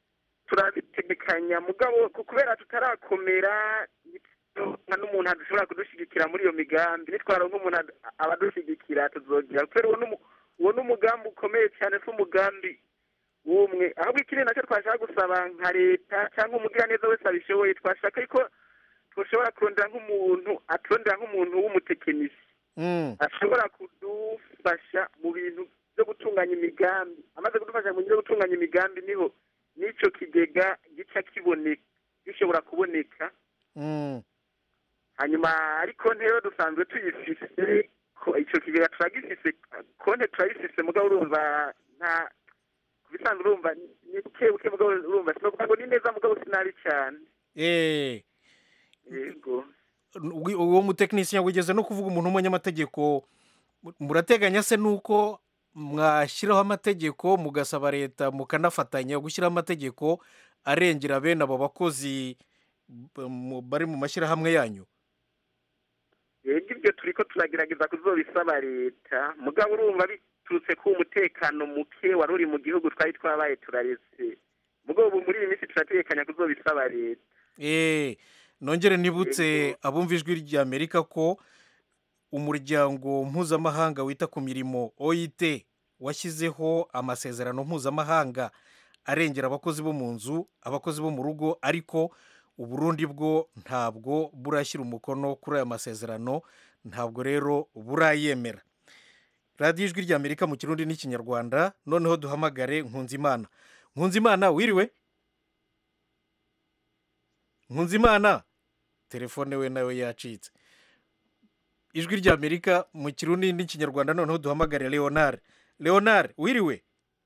turabitegekanya mugabo ku- kubera tutarakomera nta n'umuntu adashobora kudushyigikira muri iyo migambi nitwara nk'umuntu ad- abadushyigikira tuzogira kubera uwo n'umu- uwo ni umugambi ukomeye cyane si umugambi w'umwe ahubwo ikindi nacyo twashaka gusaba nka leta cyangwa umugiraneza wese abishoboye twashaka ko dushobora kurondera nk'umuntu aturondera nk'umuntu w'umutekinisi Mm. ashobora kudufasha mu bintu byo gutunganya imigambi amaze kudufasha mu bintu byo gutunganya imigambi niho n'icyo kigega gica kiboneka gishobora kuboneka Mm. hanyuma ariko rero dusanzwe tuyifise ko icyo kigega turagifise konte turayifise mugabo urumva nta ku bisanzwe urumva ni buke buke mugabo urumva sinovuga ngo ni neza mugabo sinabi cyane Eh. yego Wi- uwo mutekinisiye wigeze no kuvuga umuntu w'umunyamategeko mu- murateganya se nuko mwashyiraho amategeko mugasaba leta mukanafatanya gushyiraho amategeko arengera bene abo bakozi b- mu- bari mu mashyirahamwe yanyu yego ibyo turi ko turagerageza kuzobisaba leta mugabo urumva biturutse ku umutekano muke wari uri mu gihugu twari twabaye turaretse mugabo ubu muri iyi minsi turategekanya kuzobisaba leta Eh, nongere nibutse abumva ijwi ry'amerika ko umuryango mpuzamahanga wita ku mirimo oit washyizeho amasezerano mpuzamahanga arengera abakozi bo mu nzu abakozi bo mu rugo ariko uburundi bwo ntabwo burashyira umukono kuri aya masezerano ntabwo rero burayemera radiyo ijwi ry'amerika mu kirundi n'ikinyarwanda noneho duhamagare nkunzimana nkunzimana wiriwe nkunzimana telefone we nawe yacitse ijwi ry'amerika mu kirundi n'ikinyarwanda noneho duhamagare leonard leonard wiriwe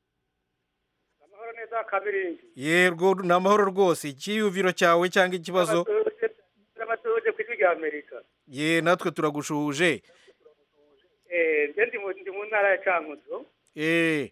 amahoro neza kabiringi yego ni amahoro rwose icyiyumviro cyawe cyangwa ikibazo n'abatuje ku ijwi rya amerika ye natwe turagushuje eh nje ndi mu ndi mu ntara ya cankuzo eh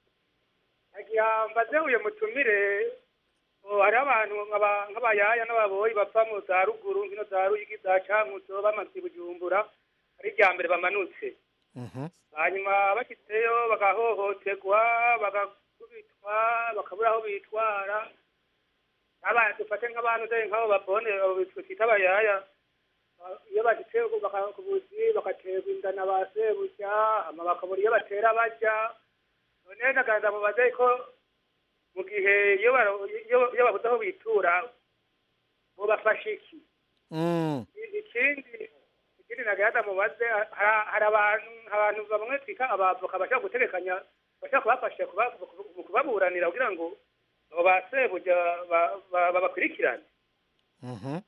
agira mbaze uyu mutumire oh, hariho abantu nk'aba- nk'abayaya n'ababoyi bava mu za ruguru nkino za ruyigi za cankuzo bamaze i bujumbura ari irya mbere bamanutse hanyuma bashyitseyo bagahohoterwa bagakubitwa bakabura aho bitwara nk'aba- dufate nk'abantu dore nk'abo babone abo bitwa twita abayaya Ba- iyo bashyitse baka- ku buzi bagaterwa inda na ba sebuja hama bakabura iyo batera bajya none nagaza mubaze ko mu gihe iyo baro- iyo- iyo babuze aho bitura bobafasha iki Mm. ikindi ikindi nagaza mubaze ha- hari abantu abantu bamwe twita abavoka bashaka gutegekanya bashaka kubafasha kuba- mu kubaburanira kugira ngo abo ba sebuja ba- ba- babakurikirane Mhm.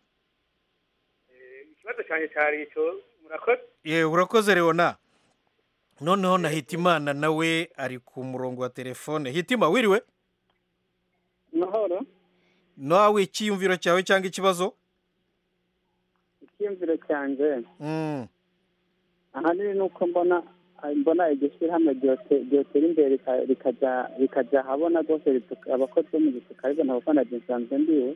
ikibazo cyanjye cyari icyo murakoze ye urakoze leona noneho na hitimana nawe ari ku murongo wa telefone hitima wiriwe mahoro nawe icyiyumviro cyawe cyangwa ikibazo icyiyumviro cyanjye Mm. ahanini ni uko mbona mbona iryo shyirahamwe ryote- ryotera imbere rika- rikajya rikajya ahabona rwose rituka- abakozi bo mu gisuka ariko ntabwo na nsanzwe ndiwe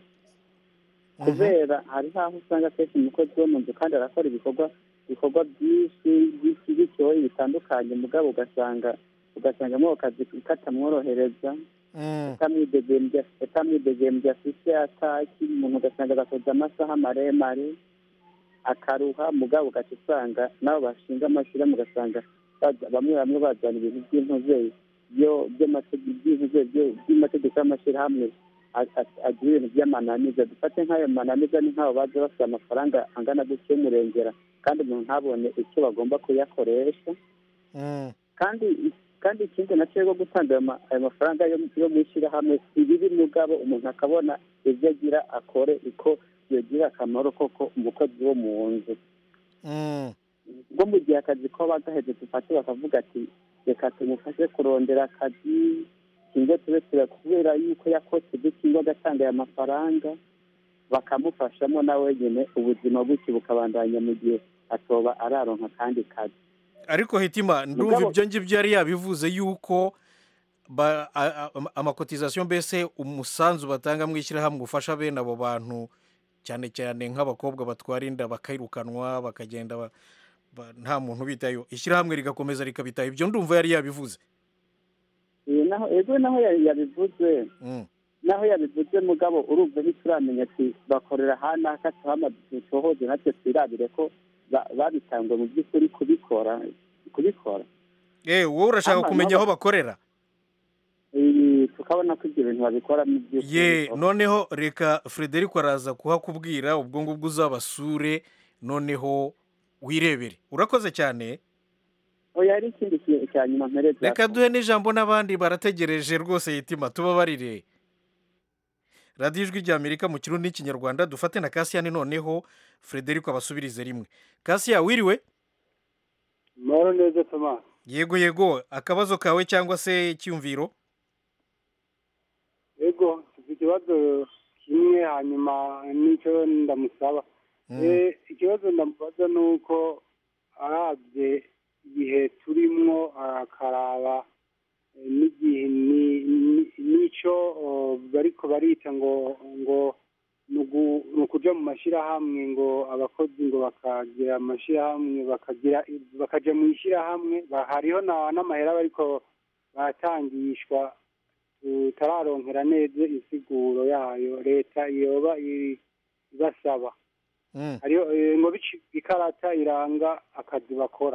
kubera hari aho usanga akenshi umukozi wo mu nzu kandi arakora ibikorwa ibikorwa byinshi byinshi bityo bitandukanye mugabo ugasanga ugasanga muri ako kazi katamworohereza atamwidegembya atamwidegembya afite ataki umuntu ugasanga agakoza amasaha maremare akaruha mugabo ugaca usanga nabo bashinga amashyirahamwe ugasanga baza- bamwe bamwe bazana ibintu by'intuze byo by'amategeko by'intuze byo- by'amategeko y'amashyirahamwe a- a- agira ibintu by'amananiza dufate nk'ayo mananiza ni nk'abo baza basaba amafaranga angana gutyo y'umurengera kandi umuntu ntabone icyo bagomba kuyakoresha kandi kandi ikindi nacyo rwo gutanga ayo ma- ayo mafaranga yo yo mu ishyirahamwe si bibi mugabo umuntu akabona ibyo agira akore uko yogira akamaro koko umukozi wo mu nzu bwo mu gihe akazi ko bagaheze dufate bakavuga ati reka tumufashe kurondera akazi cyangwa tube tura kubera yuko yakoze dukingo agatanga aya mafaranga bakamufashamo na wenyine ubuzima bw'iki bukabandanya mu gihe atoba araronka akandi kazi ariko hitima ndumva Mugabo- ibyo ngibyo yari yabivuze yuko ba- a- a- amakotizasiyo mbese umusanzu batanga mu ishyirahamwe ufasha bene abo bantu cyane cyane nk'abakobwa batwara inda bakirukanwa bakagenda ba- ba- nta muntu ubitayeho ishyirahamwe rigakomeza rikabitaho ibyo ndumva yari yabivuze Iyi naho ego naho ya- yabivuze Mm. naho yabivuze mugabo urumva ntituramenya ati bakorera hano hakacu hamaze dusohoze natwe twirabire ko ba- babitangwe mu by'ukuri kubikora kubikora eh wowe urashaka Ama- kumenya aho nabo- bakorera Eh, tukabona ko ibyo bintu babikora mu by'ukuri ye noneho reka frederic araza kuhakubwira ubwo ngubwo uzabasure noneho wirebere urakoze cyane oya hari ikindi kintu cya nyuma mpereza reka duhe n'ijambo n'abandi barategereje rwose yitima tubabarire radiyo ijwi rya amerika mu kirundi n'ikinyarwanda dufate na kasiyani noneho frederic abasubirize rimwe kasiya wiriwe mahoro neza toma yego yego akabazo kawe cyangwa se icyumviro ego mfite ikibazo kimwe hanyuma n'icyo ndamusaba Eh, ikibazo ndamubaza ni uko arabye igihe turimwo akaraba eh, n'igihe ni- ni- n'icyo oh, bariko barita ngo ngo ni ugu- ni ukuja mu mashyirahamwe ngo abakozi ngo bakagira amashyirahamwe bakagira bakaja mu ishyirahamwe ba- hariho na- n'amahera bariko baratangishwa tutararonkera neza insiguro yayo leta yoba i- ibasaba hariho eh, ngo bici ikarata iranga akazi bakora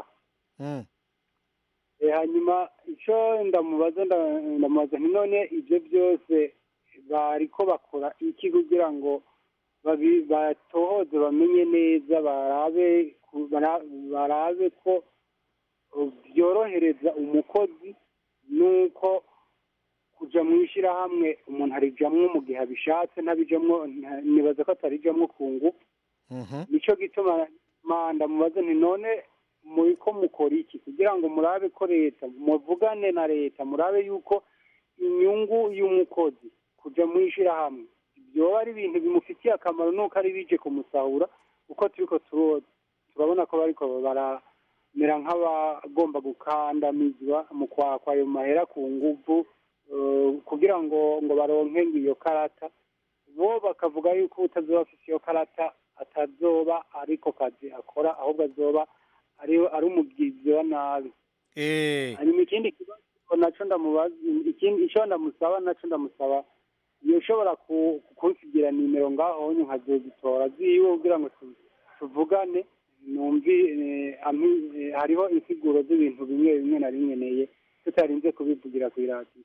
Eh, hanyuma icyo ndamubaza nda- ndamubaza nti none ibyo byose bariko bakora iki kugira ngo babi- batohoze bamenye neza barabe ku- bara- barabe ko uh, byorohereza umukozi nuko kuja mu ishyirahamwe umuntu arijamwo mu gihe abishatse ntabijamwo nta- nibaza ko atarijamwo ku ngufu nicyo gituma manda mubaze nti none muri ko mukora iki kugira ngo murabe ko leta muvugane na leta murabe yuko inyungu y'umukozi kuja mu ishyirahamwe byoba ari ibintu bimufitiye akamaro nuko ari bije kumusahura kuko turiko turo- turabona ko bariko baramera nk'abagomba gukandamizwa mu kwakwa ayo mahera ku nguvu eh, kugira ngo ngo baronke ngo iyo karata bo bakavuga yuko utazoba afite iyo karata atazoba ariko kazi akora ahubwo azoba ari ari umugizi wa nabi hanyuma ikindi kibazo naco ndamubaza ikindi ico ndamusaba naco ndamusaba yoshobora ku- kunsigira nimero ngaho onye nkazozitora ziwe kugira ngo tu- tuvugane numvi eh, ampi- eh, hariho insiguro z'ibintu bimwe bimwe nari nkeneye tutarinze kubivugira ku iradiyo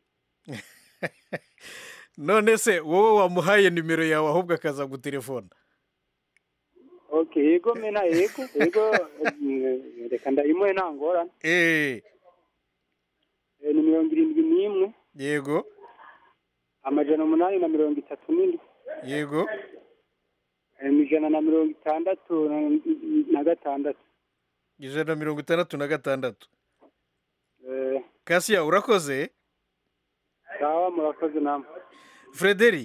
none se wowe wamuhaye nimero yawe ahubwo akaza gutelefona okay yego mena yego yego eh, reka ndayimuhe nta ngorane eh Eh, ni mirongo irindwi n'imwe yego amajana umunani na mirongo itatu n'indwi yego eh, ijana na mirongo itandatu na- na gatandatu ijana na mirongo itandatu na gatandatu Eh, kasiya urakoze sawa murakoze namwe frederi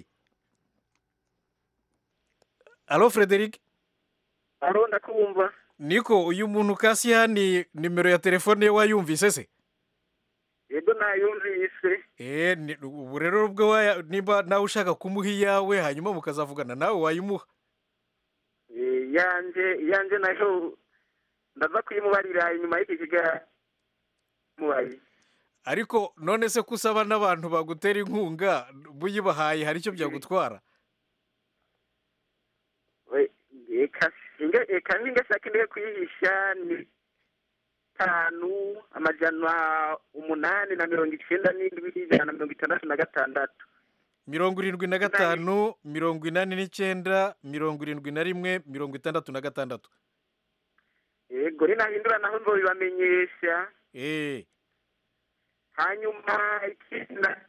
alo frederic alo ndakumva niko uyu muntu kasiya ni nimero ya telefone ye wayumvise se yego nayumvise eh ni- ubu rero ubwo waya- niba nawe ushaka kumuha iyawe hanyuma mukazavugana nawe wayimuha Eh, yanje yanje nayo ndaza kuyimubarira inyuma y'iki kiga mubaye ariko none se ko usaba n'abantu bagutera inkunga buyibahaye hari icyo byagutwara We- eka singe eka ningashaka ndiye kuyihisha ni tanu amajana umunani na mirongo icenda n'indwi ijana na mirongo itandatu na gatandatu mirongo irindwi na gatanu mirongo inani n'icyenda mirongo irindwi na rimwe mirongo itandatu na gatandatu yego ninahindura naho nzobibamenyesha eh hanyuma ikindi na-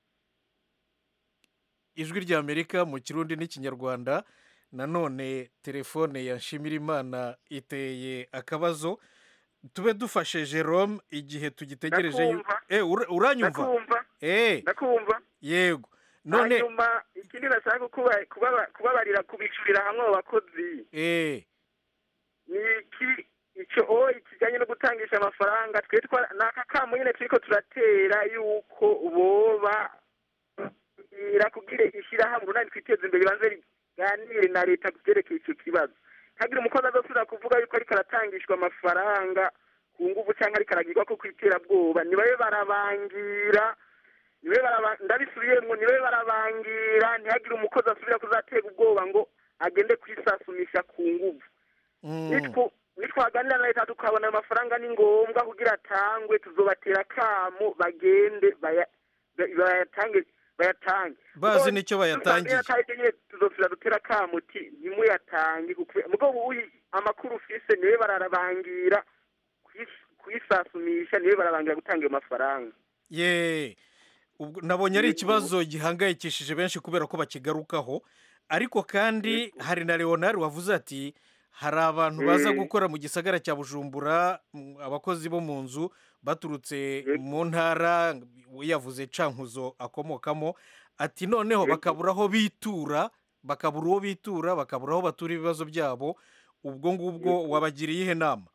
ijwi rya amerika mu kirundi n'ikinyarwanda nanone telefone ya nshimirimana iteye akabazo tube dufashe jerome igihe tugitegereje yu- Ndakumva. eh ura- uranyumva ndakumva eh ndakumva yego none hanyuma ikindi nashaka kuba- kubaba- kubabarira kubicurira hamwe abo bakozi eh ni iki icyo o kijyanye no gutangisha amafaranga twe twa ni aka kamo nyine turiko turatera yuko boba ira kugira ishyirahamwe runani twiteze imbere ribanze riganire na leta ku byerekeye icyo kibazo ntagire umukozi azosubira kuvuga yuko ariko aratangishwa amafaranga ku nguvu cyangwa ariko aragirwa ko ku iterabwoba nibabe barabangira nibabe baraba ndabisubira ndasubiyemo nibe barabangira ntihagire umukozi asubira kuzatega ubwoba ngo agende kwisasumisha ku nguvu nitwo nitwaganira na leta tukabona ayo mafaranga ni ngombwa kugira atangwe tuzobatera akamo bagende baya- ba- bayatange bayatange Bazi nicyo bayatangiye. nyine tuzosubira dutera akamo uti ntimuyatange kuko mugabo uyu amakuru ufise niwe bararabangira kwis- kwisasumisha niwe barabangira gutanga ayo mafaranga ye ubwo nabonye ari ikibazo gihangayikishije benshi kubera ko bakigarukaho ariko kandi hari na leonard wavuze ati hari abantu baza Eh. gukora mu gisagara cya bujumbura mm, abakozi bo mu nzu baturutse mu ntara we yavuze cankuzo akomokamo ati noneho bakabura aho bitura bakabura uwo bitura bakabura aho batura ibibazo byabo ubwo ngubwo wabagiriye ihe nama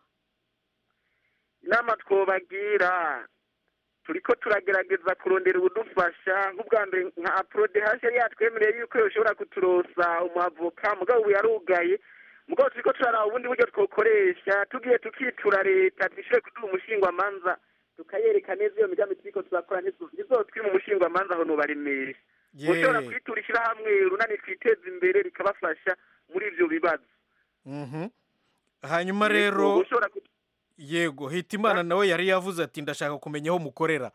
inama twobagira turiko turagerageza kurondera ubudufasha nk'ubwa mbere nka aprode hasi yari yatwemereye yuko yoshobora kuturosa umuavoka mugabo ubu yarugaye mugabo turiko turaraba ubundi buryo twokoresha tugiye tukitura leta twishure kuduha umushingwamanza tukayereka neza iyo migambi turiko turakora ntizo- ntizotwima umushingwamanza aho nobaremesha Ye. ushobora kwitura ishyirahamwe runani twiteza imbere rikabafasha muri ivyo bibazo Mhm. hanyuma Yego, rero ushobora ku- yego hitimana nawe yari yavuze ati ndashaka kumenya aho mukorera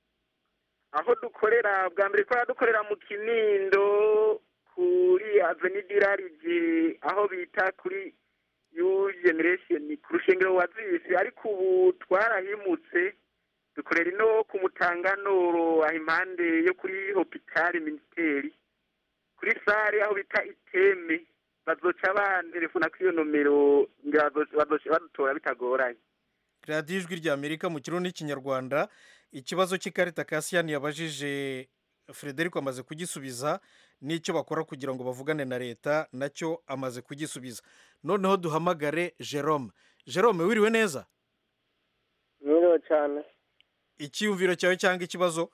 aho dukorera bwa mbere twari dukorera mu kinindo kuri avenidirarije aho bita kuri yu generation ku rushengero wa zisi ariko ubu twarahimutse dukorera ino ku mutanganoro aho impande yo kuri hopitali minisiteri kuri sare aho bita iteme bazoca bantelefona kuri iyo nomero ngira bazoca bazoca badutora bitagoranye radiyo ijwi rya amerika mu kirundi n'ikinyarwanda ikibazo cy'ikarita kasiyani yabajije frederico amaze kugisubiza n'icyo bakora kugira ngo bavugane na leta nacyo amaze kugisubiza noneho duhamagare jerome jerome wiriwe neza mwiriwe cyane icyiyumviro cyawe cyangwa ikibazo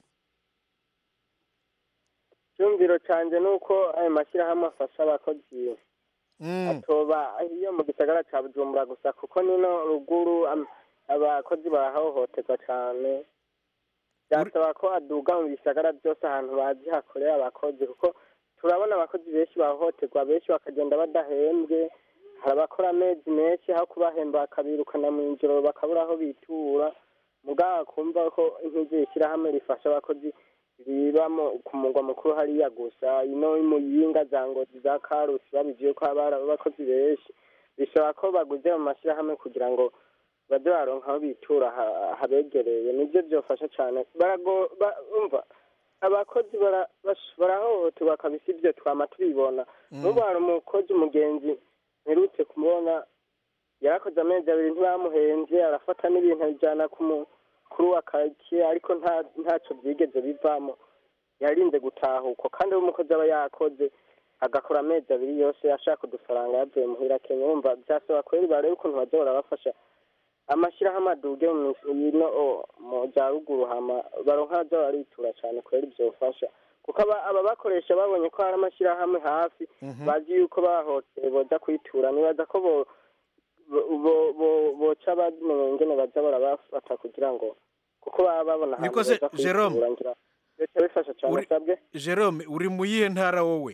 icyumviro cyanjye ni uko ayo mashyirahamwe afasha abakozi atoba iyo mu gisagara cya bujumbura gusa kuko nino ruguru am- abakozi barahohoterwa cyane byasaba ko aduga mu bisagara byose ahantu bazi hakorera abakozi kuko turabona abakozi benshi bahohoterwa benshi bakagenda badahembwe hari abakora amezi menshi aho kubahemba bakabirukana mu ijoro bakabura aho bitura mugabo kumva ko nk'iryo shyirahamwe rifasha abakozi riba mu- ku mugwa mukuru hariya gusa ino muyinga za ngozi za karusi babigiye ko haba hari abakozi benshi bisaba ko baguze mu mashyirahamwe kugira ngo baze baronka aho bitura ha- habegereye nibyo byofasha cyane barago ba- umva abakozi bara- bash- barahohoterwa kabisa ibyo twama tubibona n'ubu hari umukozi umugenzi mperutse kumubona yarakoze amezi abiri ntibamuhenze arafata n'ibintu abijyana ku mukuru wa karitsiye ariko nta ntacyo byigeze bivamo yarinze gutahukwa kandi we umukozi aba yakoze agakora amezi abiri yose ashaka udufaranga yavuye muhira kenya wumva byasaba kweri barebe ukuntu bajya barabafasha amashyirahamwe aduge mu mis- ino o, mu bya ruguru hama baronka bajya baritura cyane kweri byofasha kuko aba aba bakoresha babonye ko hari amashyirahamwe hafi bazi yuko bahoteye boja kwitura nibaza ko bo bo- bo- bo- boca bamenya ingene baza barabafata kugira ngo kuko baba babona ahantu Niko se, baza kwitura Jerome, ngira leta bifasha cyane uri- sabwe jerome uri mu yihe ntara wowe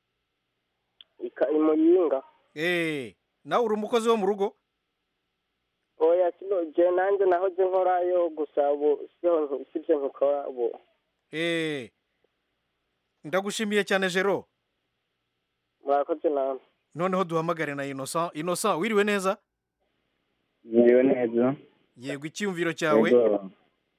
ika- imuyinga eee nawe uri umukozi wo mu rugo oya sino je nanjye nahoze nkorayo gusa ubu siho sibyo nkikora ubu eee ndagushimiye cyane jero murakoze namwe noneho duhamagare na innocent innocent wiriwe neza Mwiriwe neza yego icyiyumviro cyawe Yego.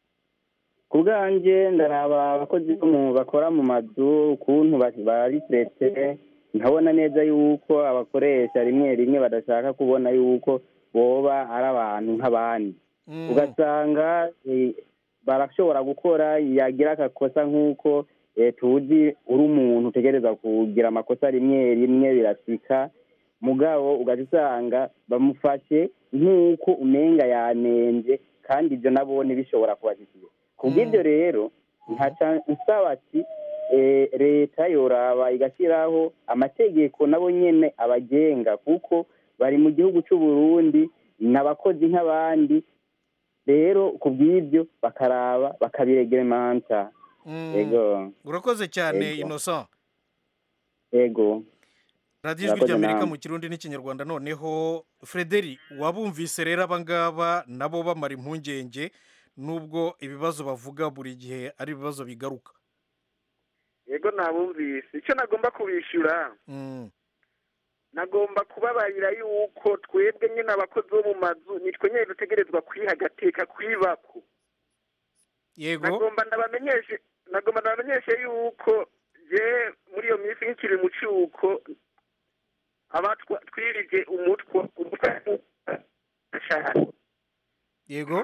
ku bwanjye ndaraba abakozi bo mu bakora mu mazu ukuntu ba- barisetse nkabona neza yuko abakoresha rimwe rimwe badashaka kubona yuko boba ari abantu nk'abandi ugasanga eh, barashobora gukora yagira agakosa nk'uko eh, tuzi uri umuntu utegereza kugira amakosa rimwe rimwe birasika mugabo ugaca usanga bamufashe nk'uko umenga yanenze kandi ibyo nabone bishobora kubashyikira ku bw'ibyo rero nkaca nsaba ati eh, leta yoraba igashyiraho amategeko nabo nyene abagenga kuko bari mu gihugu cy'u Burundi ni abakozi nk'abandi rero ku bw'ibyo bakaraba bakabiregeremanta Mm. yego urakoze cyane Yego. innocent yego radiyo ijwi Murakoze ry'amerika namwe. mu kirundi n'ikinyarwanda noneho frederi wabumvise rero abangaba nabo bamara impungenge nubwo ibibazo bavuga buri gihe ari ibibazo bigaruka yego nabumvise icyo nagomba kubishyura Mm. nagomba kubabarira yuko twebwe nyine abakozi bo mu mazu nitwe nyine dutegerezwa kwiha agateka kwibako yego nagomba ndabamenyeshe nagomba ndabamenyeshe yuko je muri iyo minsi nk'ikiri mu cyuko abatwa twirije umutwe umutwe cyane yego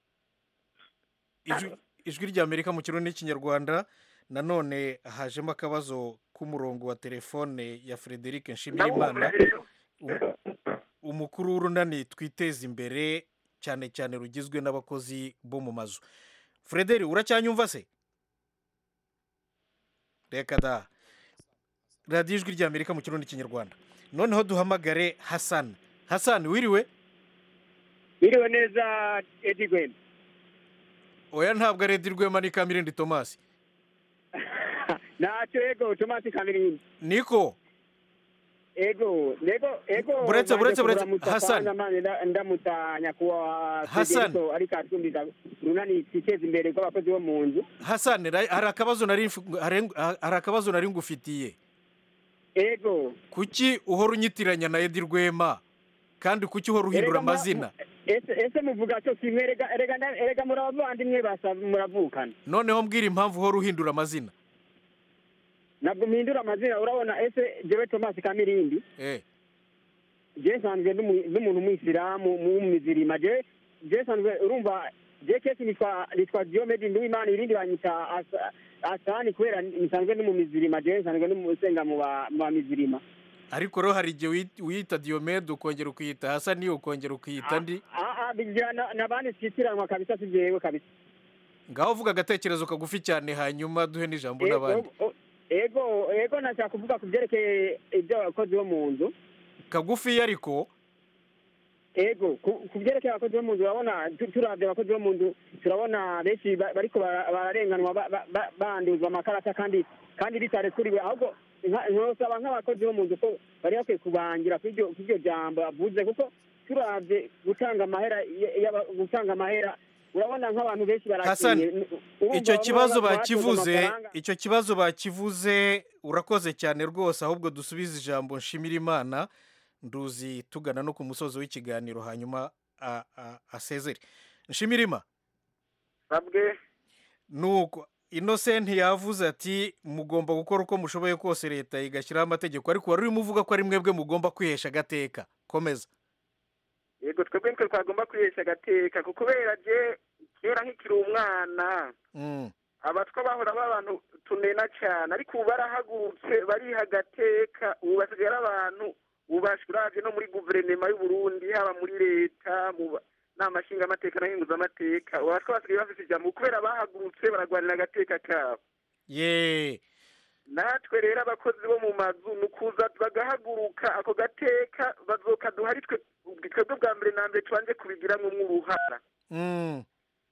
Ijwi- ijwi ry'amerika mu kirundi n'ikinyarwanda nanone hajemo akabazo k'umurongo wa telefone ya frederic nshimirimana Um- umukuru w'urunani twiteza imbere cyane cyane rugizwe n'abakozi bo mu mazu frederi uracyanyumva se reka da radiyo ijwi ry'amerika mu kirundi n'ikinyarwanda noneho duhamagare hasani hasani wiriwe biriwe neza edi gwema oya ntabwo ari edi rwema ni kamirindi tomasi ntacyo ego tomasi kamirindi niko ego nego ego Buretse, buretse, buretse. Hassan. ndamutsa nyakubahwa Hassan. Federico ariko atwumviza runani twiteza imbere rw'abakozi bo mu nzu hasani ra- hari akabazo nari mfu- hari- hari akabazo nari ngufitiye ego kuki uhora unyitiranya na edi rwema kandi kuki uhora uhindura Erega mura- amazina ese ese muvuga cyo kimwe erega erega nda- erega muri abavandimwe basa muravukana noneho mbwira impamvu uhora uhindura amazina ntabwo mpindura amazina urabona ese jewe tomasi kamirindi eh je nsanzwe n'umu- n'umuntu w'umuyisilamu w'umuzirima je je nsanzwe urumva je kesi nitwa nitwa diomedi nduwimana irindi banyita Asa- asani kubera nsanzwe ni mu mizirima je nsanzwe n'umusenga mu ba- mu bamizirima ariko rero hari igihe wit- wiyita diyomede ukongera ukiyita hasani ukongera ukiyita ndi aa bigira na- n'abandi twitiranwa kabisa si jewe kabisa ngaho uvuga agatekerezo kagufi cyane hanyuma duhe n'ijambo Ego, n'abandi o- ego ego nashaka kuvuga ku byerekeye iby'abakozi bo mu nzu kagufi ariko ego ku ku byerekeye abakozi bo mu nzu urabona tu- turavye abakozi bo mu nzu turabona benshi ba- bariko bara- bararenganwa ba- ba- ba- banduzwa amakarata kandi kandi bitarekuriwe ahubwo nka- nosaba nk'abakozi bo mu nzu ko bari bakwiye kubangira kuri iryo kuri iryo jambo avuze kuko turavye gutanga amahera y- y'aba- gutanga amahera urabona nk'abantu benshi hasani barakenye Urumva icyo bamwe kibazo baba- bakivuze batoza amafaranga. icyo kibazo bakivuze urakoze cyane rwose ahubwo dusubize ijambo nshimira imana nduzi tugana no ku musozo w'ikiganiro hanyuma a- a- asezere nshimiririma babwe nuko inosenti yavuze ati mugomba gukora uko mushoboye kose leta igashyiraho amategeko ariko wari urimo uvuga ko ari mwebwe mugomba kwihesha agateka komeza yego twebwe nitwe twagomba kwihesha agateka kuko kubera je kera nkikiri umwana Mm. abatwa bahora b'abantu tunena cyane ariko ubu barahagurutse bariha agateka ubu basigaye ari abantu ubashwe uravye no muri guverinoma y'u Burundi haba muri leta mu ba- nama nshingamateka na nkenguzamateka ubu abatwa basigaye bafite ijambo kubera bahagurutse baragwanira agateka kabo ye natwe rero abakozi bo mu mazu ni ukuza bagahaguruka ako gateka bazokaduha ari twe twebwe bwa mbere na mbere tubanje kubigiramwo uruhara Mm.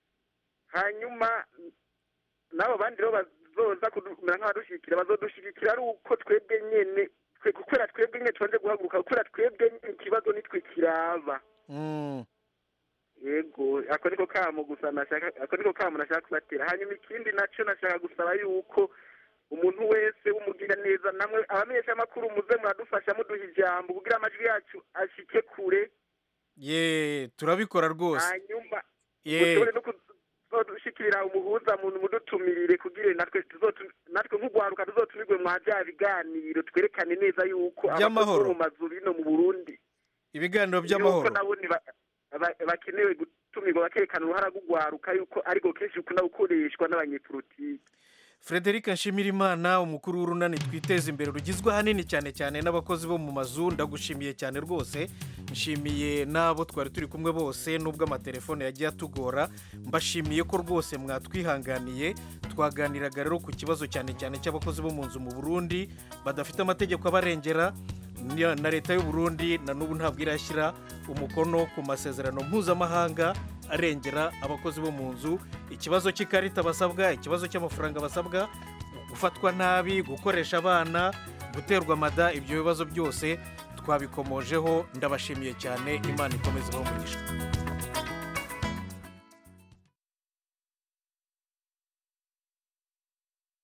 hanyuma n'abo bandi rero bazoza kumera nk'abadushyigikira bazodushyigikira ari uko twebwe nyene twe kubera twebwe nyene tubanje guhaguruka kubera twebwe nyene ikibazo nitwe kiraba Mm. yego ako niko kamo gusa nashaka ako niko kamo nashaka kubatera hanyuma ikindi naco nashaka gusaba yuko umuntu wese w'umugira neza namwe abamenyesha amakuru muze muradufasha muduha ijambo kugira amajwi yacu ashike kure ye turabikora rwose hanyuma ye mushobore no kuzodushikirira umuhuza muntu mudutumirire kugira natwe tuzotu- natwe nk'ugwaruka tuzotumirwe mwa bya biganiro twerekane neza yuko abakozi By'amahoro. bo mu mazu bino mu burundi ibiganiro yuko by'amahoro nabo ni ba- ba- bakenewe gutumirwa bakerekana uruhara rw'ugwaruka yuko ariko kenshi bikunda gukoreshwa n'abanyepolitiki frederic nshimirimana umukuru w'urunani twiteza imbere rugizwe ahanini cyane cyane n'abakozi bo mu mazu ndagushimiye cyane rwose nshimiye n'abo twari turi kumwe bose n'ubwo amatelefone yagiye atugora mbashimiye ko rwose mwatwihanganiye twaganiraga rero ku kibazo cyane cyane cy'abakozi bo mu nzu mu burundi badafite amategeko abarengera ni- na leta y'u Burundi na n'ubu ntabwo irashyira umukono ku masezerano mpuzamahanga arengera abakozi bo mu nzu ikibazo cy'ikarita basabwa ikibazo cy'amafaranga basabwa gufatwa nabi gukoresha abana guterwa amada ibyo bibazo byose twabikomojeho ndabashimiye cyane imana ikomeze umugisha